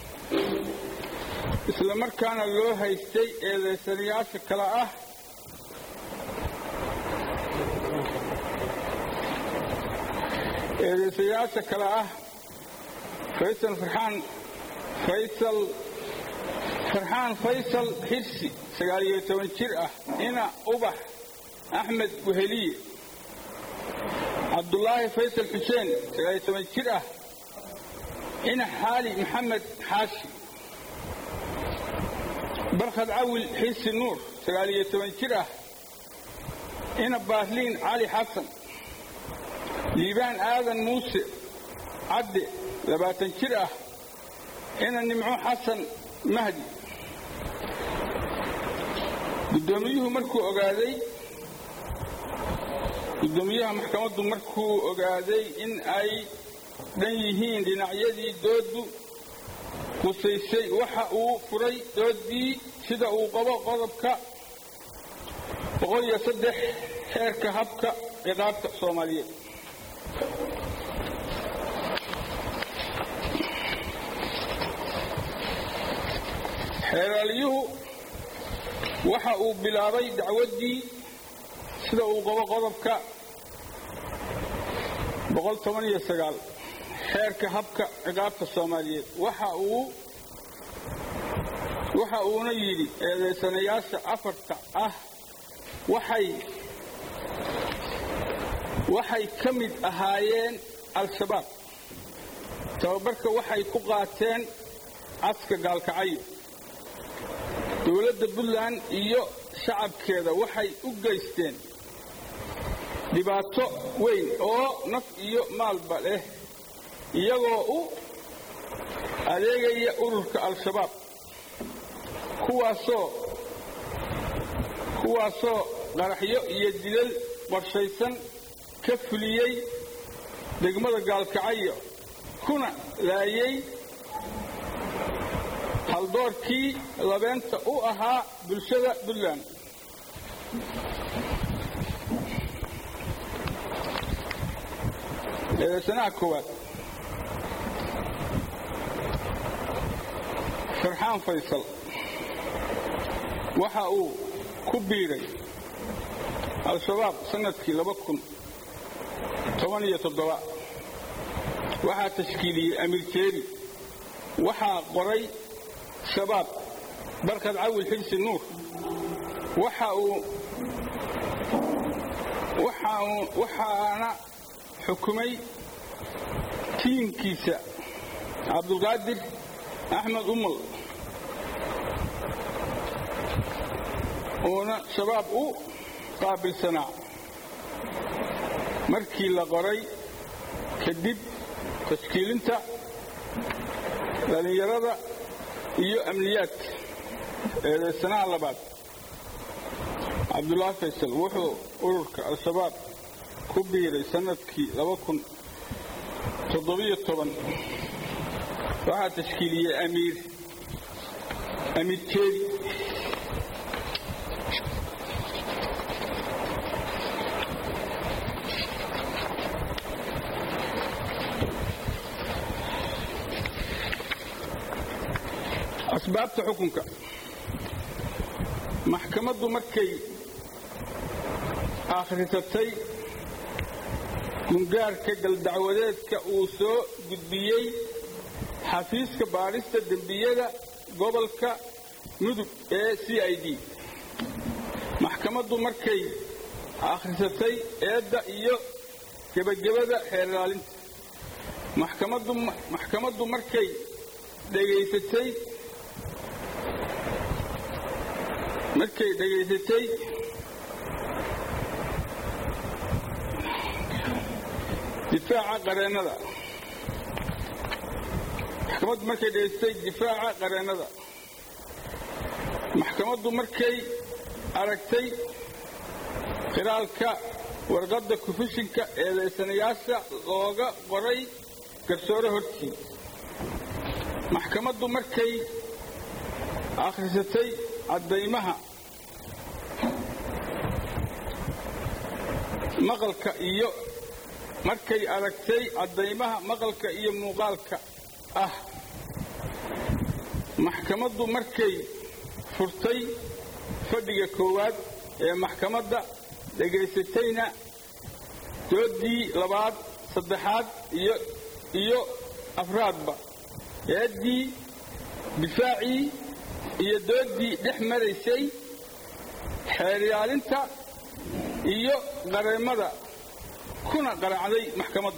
isla markaana loo haystay eedaysanayaasha kale ah eedaysayaasha kale ah faysal farxaan faysal farxaan faysal xirsi sagaal iyo toban jir ah ina ubax axmed weheliye cabdulaahi faysal xuseen sagaal iyo toban jir ah ina xaali maxamed xaashi barkhad cawil xirsi nuur sagaal iyo toban jir ah ina baarliin cali xasan liibaan aadan muuse cadde labaatan jir ah ina nimco xasan mahdi guddoomiyuhu markuu ogaaday guddoomiyaha maxkamaddu markuu ogaaday in ay dhan yihiin dhinacyadii dooddu qusaysay waxa uu furay dooddii sida uu qabo qodobka boqol iyo saddex xeerka habka ciqaabta soomaaliyeed xeeraaliyuhu waxa uu bilaabay dacwaddii sida uu qabo qodobka boqol toban iyo sagaal xeerka habka ciqaabta soomaaliyeed waxa uu waxa uuna yidhi eedaysanayaasha afarta ah waxay waxay ka mid ahaayeen al-shabaab tababarka waxay ku qaateen caska gaalkacyo dowladda puntland iyo shacabkeeda waxay u geysteen dhibaato weyn oo naf iyo maalba leh iyagoo u adeegaya ururka al-shabaab kuwaasoo kuwaasoo qaraxyo iyo dilal qorshaysan ka fuliyey degmada gaalkacyo kuna laayay haldoorkii labeenta u ahaa bulshada puntland eedaysanaha koowaad farxaan faysal waxa uu ku biiray al-shabaab sannadkii laba kun toban iyo toddoba waxaa tashkiiliyey amiir jeeri waxaa qoray shabaab barkad cawil xibsi nuur waxa uu waxaana xukumay tiimkiisa cabdulqaadir axmed umal uuna shabaab u qaabilsanaa markii la qoray kadib tashkiilinta dhallinyarada iyo amniyaadka eedaysanaha labaad cabdulaahi faysal wuxuu ururka al-shabaab ku biiray sannadkii waxaa tashkiiliyey amiir amiir jeedi asbaabta xukunka maxkamaddu markay akhrisatay gungaarka galdacwadeedka uu soo gudbiyey xafiiska baadhista dembiyada gobolka mudug ee c i d maxkamaddu markay akhrisatay eedda iyo gebagabada xeerlaalinta maxkamaddu markay dhegaysatay markay dhegaysatay difaaca qareennada maxkamaddu markay dhegaysatay difaaca qareennada maxkamaddu markay aragtay khilaalka warqadda kufishinka eedaysanayaasha looga qoray garsoore hortii maxkamaddu markay akhrisatay caddaymaha maqalka iyo markay aragtay caddaymaha maqalka iyo muuqaalka ah maxkamaddu markay furtay fadhiga koowaad ee maxkamadda dhegaysatayna dooddii labaad saddexaad iyo iyo afraadba eeddii difaacii iyo dooddii dhex maraysay xeeryaalinta iyo qareemada kuna qaraacday maxkamaddu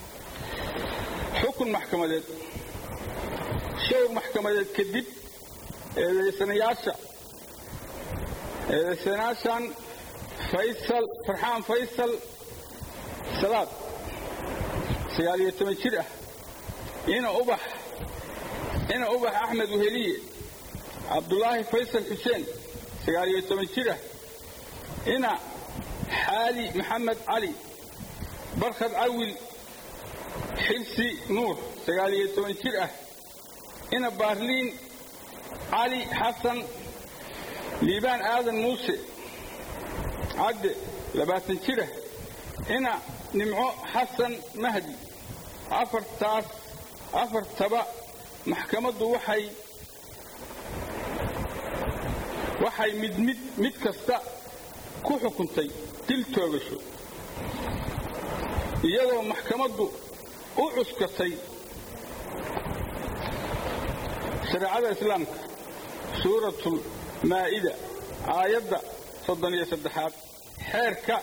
xukun maxkamadeed showr maxkamadeed kadib eedaysanayaasha eedaysanayaashan faysal farxaan faysal salaad sagaal iyo toban jir ah ina ubax ina ubax axmed weheliye cabdulaahi faysal xuseen sagaal iyo toban jir ah ina xaali maxamed cali barkhad cawil xibsi nuur sagaal iyo toban jir ah ina baarliin cali xasan liibaan aadan muuse cadde labaatan jir ah ina nimco xasan mahdi afartaas afartaba maxkamaddu waxay waxay mid mid mid kasta ku xukuntay dil toogasho iyadoo maxkamaddu u cuskatay shareecada islaamka suuratul maa'ida aayadda soddon iyo saddexaad xeerka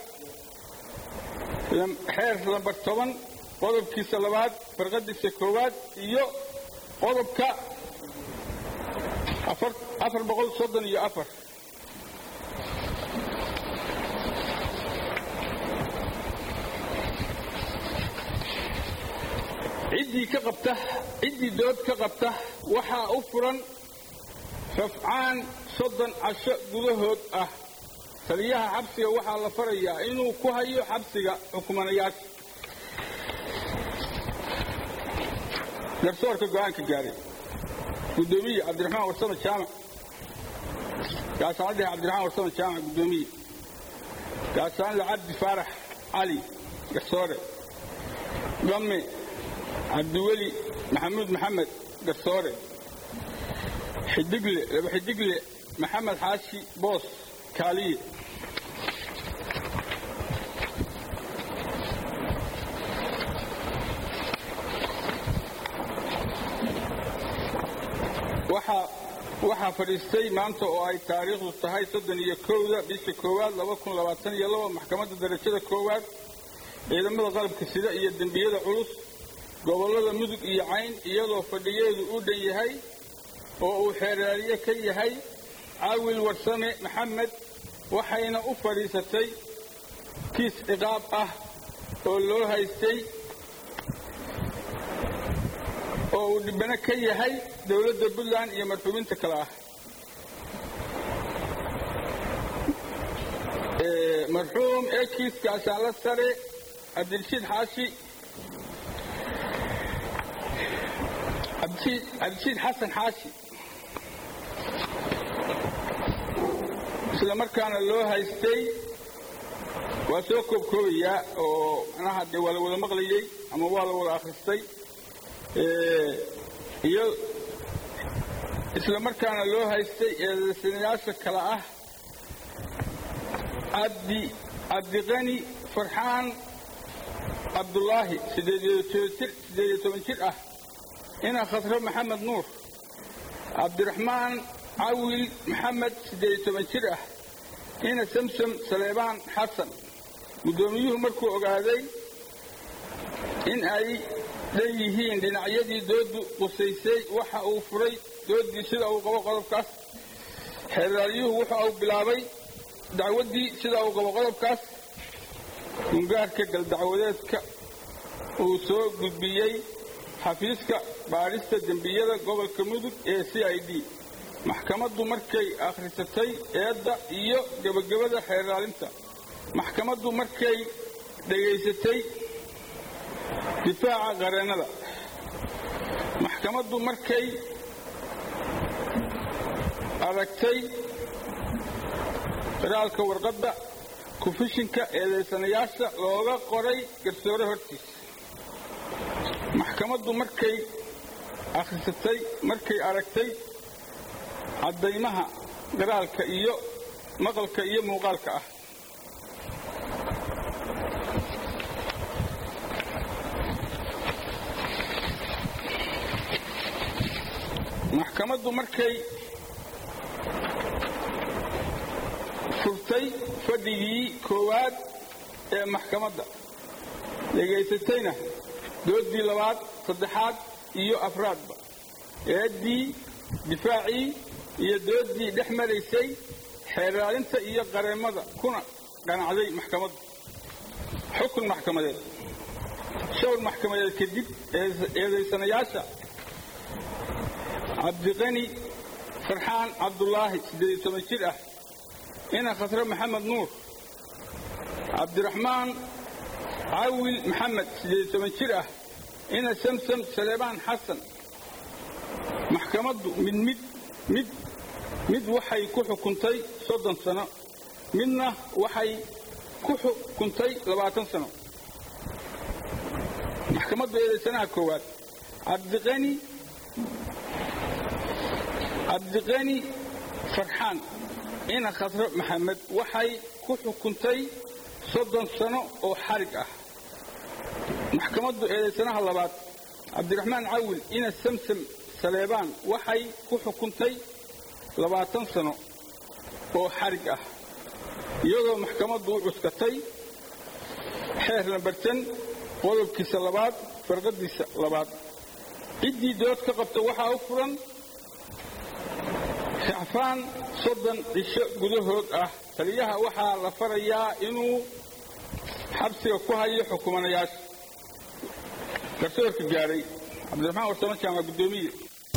xeer lambar toban qodobkiisa labaad farqadiisa koowaad iyo qodobka afar boqol soddon iyo afar ciddii ka qabta ciddii dood ka qabta waxaa u furan rafcaan soddon casho gudahood ah taliyaha xabsiga waxaa la farayaa inuu ku hayo xabsiga xukumanayaasha garsoorka go'aanka gaaray gudoomiye cabdiraxmaan warsame jaamac gaashaanadhehe cabdiraxmaan warsame jaamac gudoomiye gaashaanle cabdi faarax cali garsoore dhamme cabdiweli maxamuud maxamed garsoore xidigle laba xidigle maxamed xaashi boos kaaliye waxaa waxaa fadhiistay maanta oo ay taariikhdu tahay soddon iyo kowda bisha koowaad laba kun labaatan iyo laba maxkamadda darajada koowaad ciidamada qalabka sida iyo dembiyada culus gobollada mudug iyo cayn iyadoo fadhiyeedu u dhan yahay oo uu xeeraariye ka yahay caawil warsame maxamed waxayna u fadhiisatay kiis ciqaab ah oo loo haystay oo uu dhibano ka yahay dowladda puntland iyo marxuubiinta kale ah marxuum ee kiiska ashaanla sare cabdirashiid xaashi cabdirashiid xasan xaashi isla markaana loo haystay waa soo koobkoobayaa oo manaha dee waa la wada maqlayey ama waa la wada akhristay iyo isla markaana loo haystay eedaysanayaasha kale ah cabdi cabdiqani farxaan cabdulaahi siddeed iyo toban jir ah ina khasro maxamed nuur cabdiraxmaan cawil maxamed siddeed iyo toban jir ah ina samsom saleebaan xasan guddoomiyuhu markuu ogaaday in ay dhan yihiin dhinacyadii dooddu qusaysay waxa uu furay dooddii sida uu qabo qodobkaas xeeraaryuhu wuxa uu bilaabay dacwaddii sida uu qabo qodobkaas gungaarka galdacwadeedka uu soo gudbiyey xafiiska baadhista dembiyada gobolka mudug ee c i d maxkamaddu markay akhrisatay eedda iyo gebagabada xeeraalinta maxkamaddu markay dhegaysatay difaaca qareennada maxkamaddu markay aragtay qiraalka warqadda kufishinka eedaysanayaasha looga qoray garsoore hortiisa maxkamaddu markay akhrisatay markay aragtay caddaymaha garaalka iyo maqalka iyo muuqaalka ah maxkamaddu markay furtay fadhigii koowaad ee maxkamadda dhegaysatayna dooddii labaad saddexaad iyo afraadba eeddii difaacii iyo dooddii dhex maraysay xeeraalinta iyo qareemada kuna qanacday maxkamaddu xukun maxkamadeed shawr maxkamadeed kadib eedaysanayaasha cabdiqani farxaan cabdulaahi siddeed iyo toban jir ah ina khasre maxamed nuur cabdiraxmaan cawil maxamed siddeed iyo toban jir ah ina samsam saleebaan xasan maxkamaddu mid mid mid mid waxay ku xukuntay soddon sano midna waxay ku xukuntay labaatan sano maxkamaddu eedaysanaha koowaad cabdiqani cabdiqani farxaan ina khasre maxamed waxay ku xukuntay soddon sano oo xarig ah maxkamaddu eedaysanaha labaad cabdiraxmaan cawil ina samsam saleebaan waxay ku xukuntay labaatan sano oo xarig ah iyadoo maxkamaddu u cuskatay xeer lambartan qodobkiisa labaad farqadiisa labaad ciddii dood ka qabta waxaa u furan racfaan soddon cisho gudahood ah taliyaha waxaa la farayaa inuu xabsiga ku hayo xukumanayaasha garsoorka gaadhay cabdiraxmaan warsamo jaamac guddoomiye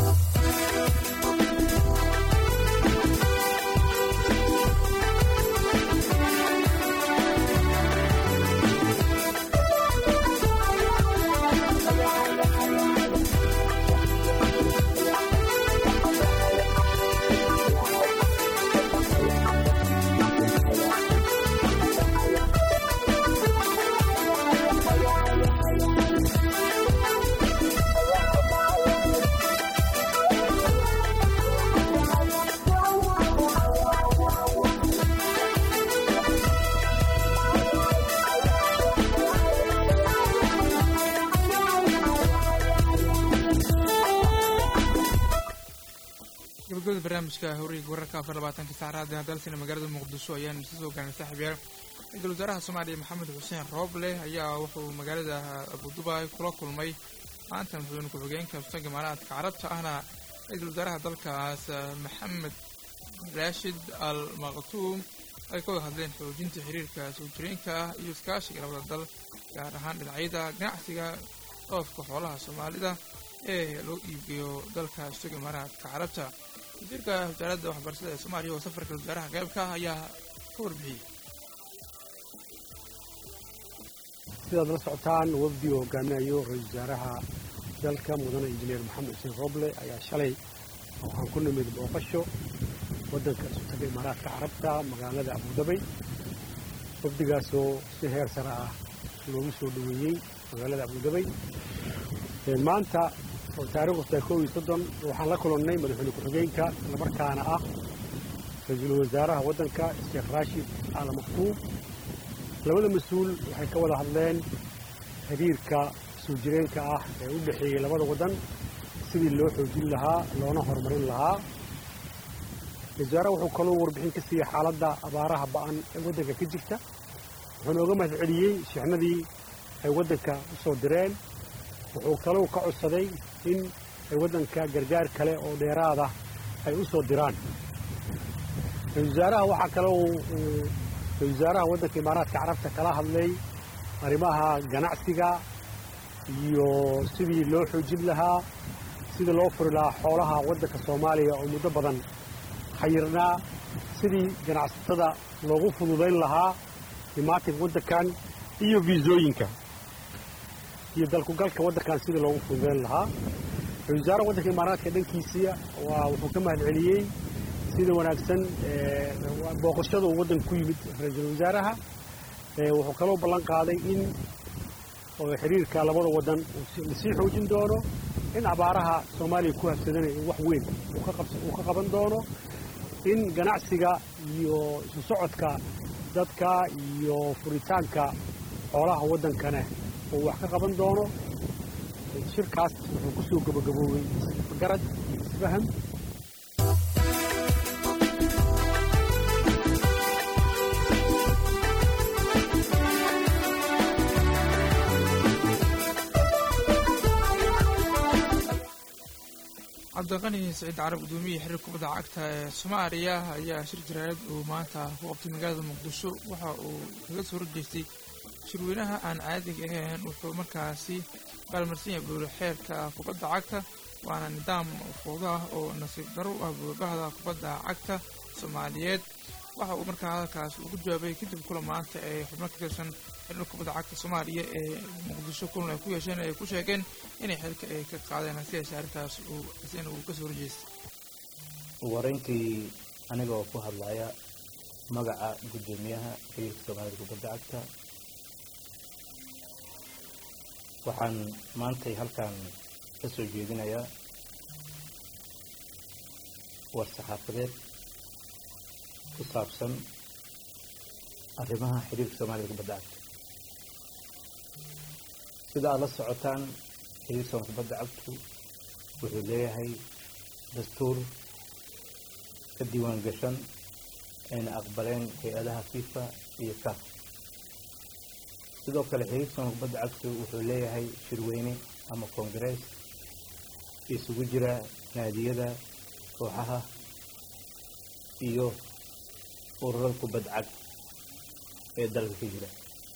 gabagabada barnaamijka horiga wararka afar labaatanka saacraada dalsina magaalada muqdisho ayaanu isa soo gaarnay saaxiibyaal ra-iisul wasaaraha soomaaliya maxamed xuseen rooble ayaa wuxuu magaalada abudubai kula kulmay maanta madaxweyne ku-xigeenka sultanka imaaraadka carabta ahna ra-iisul wasaaraha dalkaas maxamed raashid al maktuum ay ka wada hadleen xoojinta xiriirka soo jireenka ah iyo iskaashiga labada dal gaar ahaan dhinacyada ganacsiga dhoofka xoolaha soomaalida ee loo iibgeeyo dalka sultanka imaaraadka carabta wasiirka wasaaradda waxbarashada ee soomaaliya oo safarka wasaaraha qeybka ah ayaa ka warbixiyey sidaad la socotaan wafdi uu hogaaminayo ra-isul wasaaraha dalka mudane injineer maxamed xuseen roble ayaa shalay waxaan ku nimid booqasho waddanka sultanka imaaraadka carabta magaalada abudabay wafdigaasoo si heer sare ah loogu soo dhoweeyey magaalada abudabay maanta oo taariikhdu tahay kow iyo soddon waxaan la kulannay madaxweyne ku-xigeenka islamarkaana ah ra-iisul wasaaraha waddanka sheekh raashid al maktuum labada mas-uul waxay ka wada hadleen xiriirka soo jireenka ah ee u dhexeeyey labada waddan sidii loo xoojin lahaa loona horumarin lahaa wasaaraha wuxuu kaloo warbixin ka siiyey xaaladda abaaraha ba'an ee waddanka ka jirta wuxuu nooga mahad celiyey shixnadii ay waddanka u soo direen wuxuu kalou ka codsaday in ay waddanka gargaar kale oo dheeraada ay u soo diraan ra-isul wasaaraha waxaa kaloo ra-isul wasaaraha waddanka imaaraadka carabta kala hadlay arrimaha ganacsiga iyo sidii loo xoojin lahaa sidii loo furi lahaa xoolaha waddanka soomaaliya oo muddo badan xayirnaa sidii ganacsatada loogu fududayn lahaa imaatinka waddankan iyo viisooyinka iyo dalkugalka waddankan sidii loogu fududayn lahaa ra-isul wasaaraha waddanka imaaraadka dhankiisii waa wuxuu ka mahad celiyey sida wanaagsan booqashada uu waddanka ku yimid ra-iisul wasaaraha wuxuu kaloo ballan qaaday in xiriirka labada waddan lasii xoojin doono in abaaraha soomaaliya ku habsadanaya wax weyn uu ka qaban doono in ganacsiga iyo isu socodka dadka iyo furitaanka xoolaha waddankana uu wax ka qaban doono shirkaas wuxuu ku soo gabagaboobay garad iyo isfaham cabdiqani saciid carab guddoomiye xiriir kubadda cagta ee soomaaliya ayaa shir jaraayad uu maanta ku qabtay magaalada muqdisho waxa uu kaga soo horjeestay shirweynaha aan caadiga ahayn wuxuu markaasi baalmarsan yahay buuli xeerka kubadda cagta waana nidaam fowdo ah oo nasiib daro u ah buulbahda kubadda cagta soomaaliyeed waxa uu markaa hadalkaas ugu jawaabay kadib kula maanta ee xubno ka tirsan xiriir kubadda cagta soomaaliya ee muqdisho kulan ay ku yeesheen ay ku sheegeen inay xilka ay ka qaadeen hase yeeshee arrintaas uu isina uu ka soo horjeestay wareyntii aniga oo ku hadlaya magaca guddoomiyaha xiriirka soomaalida kubadda cagta waxaan maantay halkan ka soo jeedinayaa war saxaafadeed ku saabsan arrimaha xiriirka soomaalida kubadda cagta sida aad la socotaan xiriirka soomaalida kubadda cagtu wuxuu leeyahay dastuur ka diiwaan gashan ayna aqbaleen hay-adaha fifa iyo caf sidoo kale xiriirka soomaalida kubadda cagtu wuxuu leeyahay shirweyne ama koongarees isugu jira naadiyada kooxaha iyo ururada kubadda cag ee dalka ka jira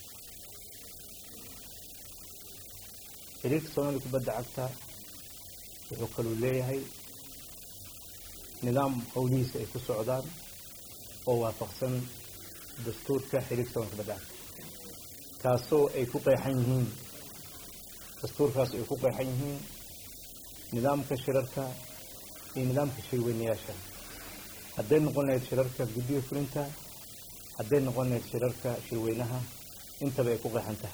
xiriirka soomaalida kubadda cagta wuxuu kaluu leeyahay nidaam howlihiisa ay ku socdaan oo waafaqsan dastuurka xiriirka soomaalida kubadda cagta kaasoo ay ku qeexan yihiin dastuurkaas ay ku qeexan yihiin nidaamka shirarka iyo nidaamka shirweynayaasha hadday noqon lahayd shirarka guddiga fulinta hadday noqon lahayd shirarka shirweynaha intaba ay ku qeexan tahay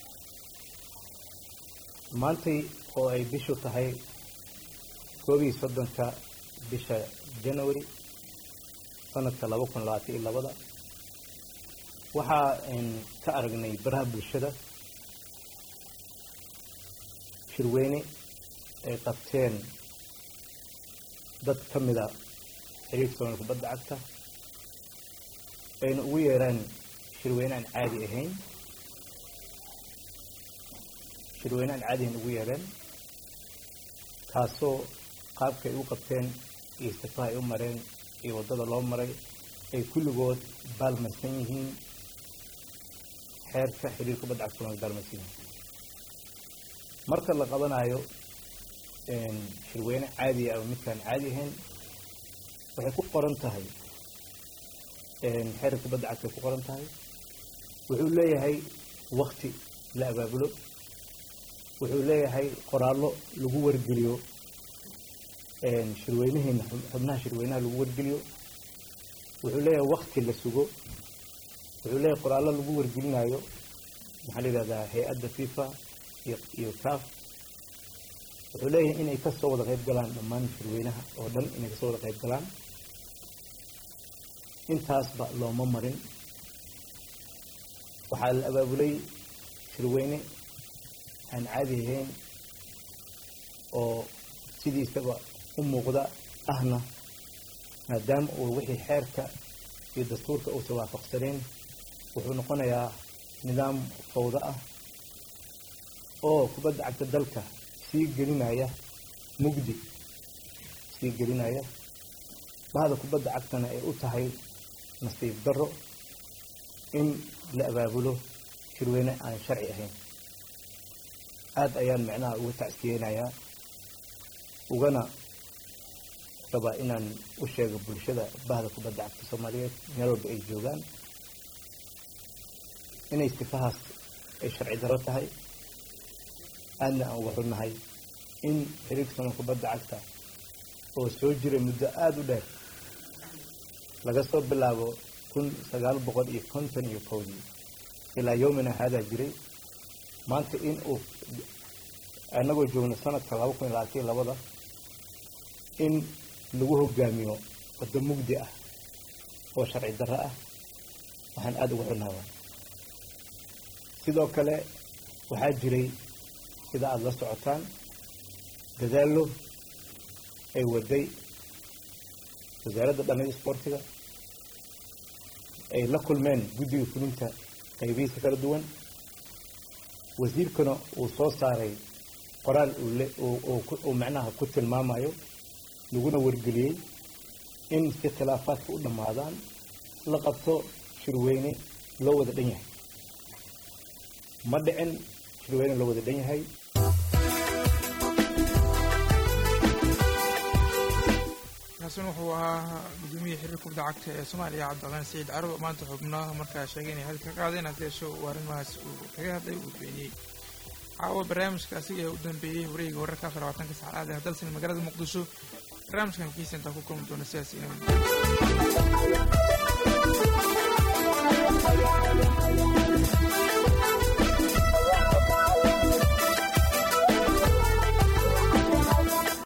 maantay oo ay bishu tahay koob iyo soddonka bisha january sanadka laba kun labaatan iyo labada waxaa ka aragnay baraha bulshada shirweyne ay qabteen dad ka mida xiriirka soomaalida kubadda cagta ayna ugu yeeraan shirweyne aan caadi ahayn shirweyne aan caadi ahayn ugu yeereen kaasoo qaabka ay u qabteen iyo sifaha ay u mareen iyo waddada loo maray ay kulligood baalmarsan yihiin xeerka xiriirka kubadda cagta soomaalida baalmarsan yihiin marka la qabanayo shirweyne caadi ah oo midkaan caadi ahayn waxay ku qoran tahay xeerka kubadda cagta ay ku qoran tahay wuxuu leeyahay wakti la abaabulo wuxuu leeyahay qoraallo lagu wargeliyo shirweynaheena xubnaha shirweynaha lagu wargeliyo wuxuu leeyahay wakti la sugo wuxuu leeyahay qoraallo lagu wargelinayo maxaa la yidhahdaa hay-adda fifa iyo iyo caf wuxuu leeyahay inay kasoo wada qayb galaan dhammaan shirweynaha oo dhan inay kasoo wada qayb galaan intaasba looma marin waxaa la abaabulay shirweyne aan caadi ahayn oo sidiisaba u muuqda ahna maadaama uu wixii xeerka iyo dastuurka uusan waafaqsaneen wuxuu noqonayaa nidaam fawdo ah oo kubadda cagta dalka sii gelinaya mugdi sii gelinaya bahda kubadda cagtana ay u tahay nasiib darro in la abaabulo shirweyne aan sharci ahayn aada ayaan micnaha uga tacsiyeynayaa ugana rabaa inaan u sheego bulshada bahda kubadda cagta soomaaliyeed meel walba ay joogaan inay sifahaas ay sharci darro tahay aadna aan uga xunnahay in xiriirka soomaalida kubadda cagta oo soo jiray muddo aada u dheer laga soo bilaabo kun sagaal boqol iyo konton iyo kowdii ilaa yowmina haadaa jiray maanta in uu annagoo joogna sanadka laba kun iyo labaatan iyo labada in lagu hogaamiyo waddo mugdi ah oo sharci darro ah waxaan aada uga xunaabaa sidoo kale waxaa jiray sida aada la socotaan dadaallo ay waday wasaaradda dhallinyada isboortiga ay la kulmeen guddiga fulinta qaybihiisa kala duwan wasiirkana uu soo saaray qoraal uu macnaha ku tilmaamayo laguna wargeliyey in si khilaafaadka u dhammaadaan la qabto shirweyne loo wada dhan yahay ma dhicin shirweyne loo wada dhan yahay kaasina wuxuu ahaa gudoomiyihii xiriir kubadda cagta ee soomaaliya cabdiqaan saciid carabo maanta xubnaha markaa sheegay inay hadal ka qaadeen haddii show uu arrimahaas uu kaga hadlay uu beeniyey caawa barnaamijka asiga ee u dambeeyey wareega wararka afar labaatanka saacadaad ee dalsan magaalada muqdisho barnaamijkan kiisa intaa ku kulmi doona sidaas inay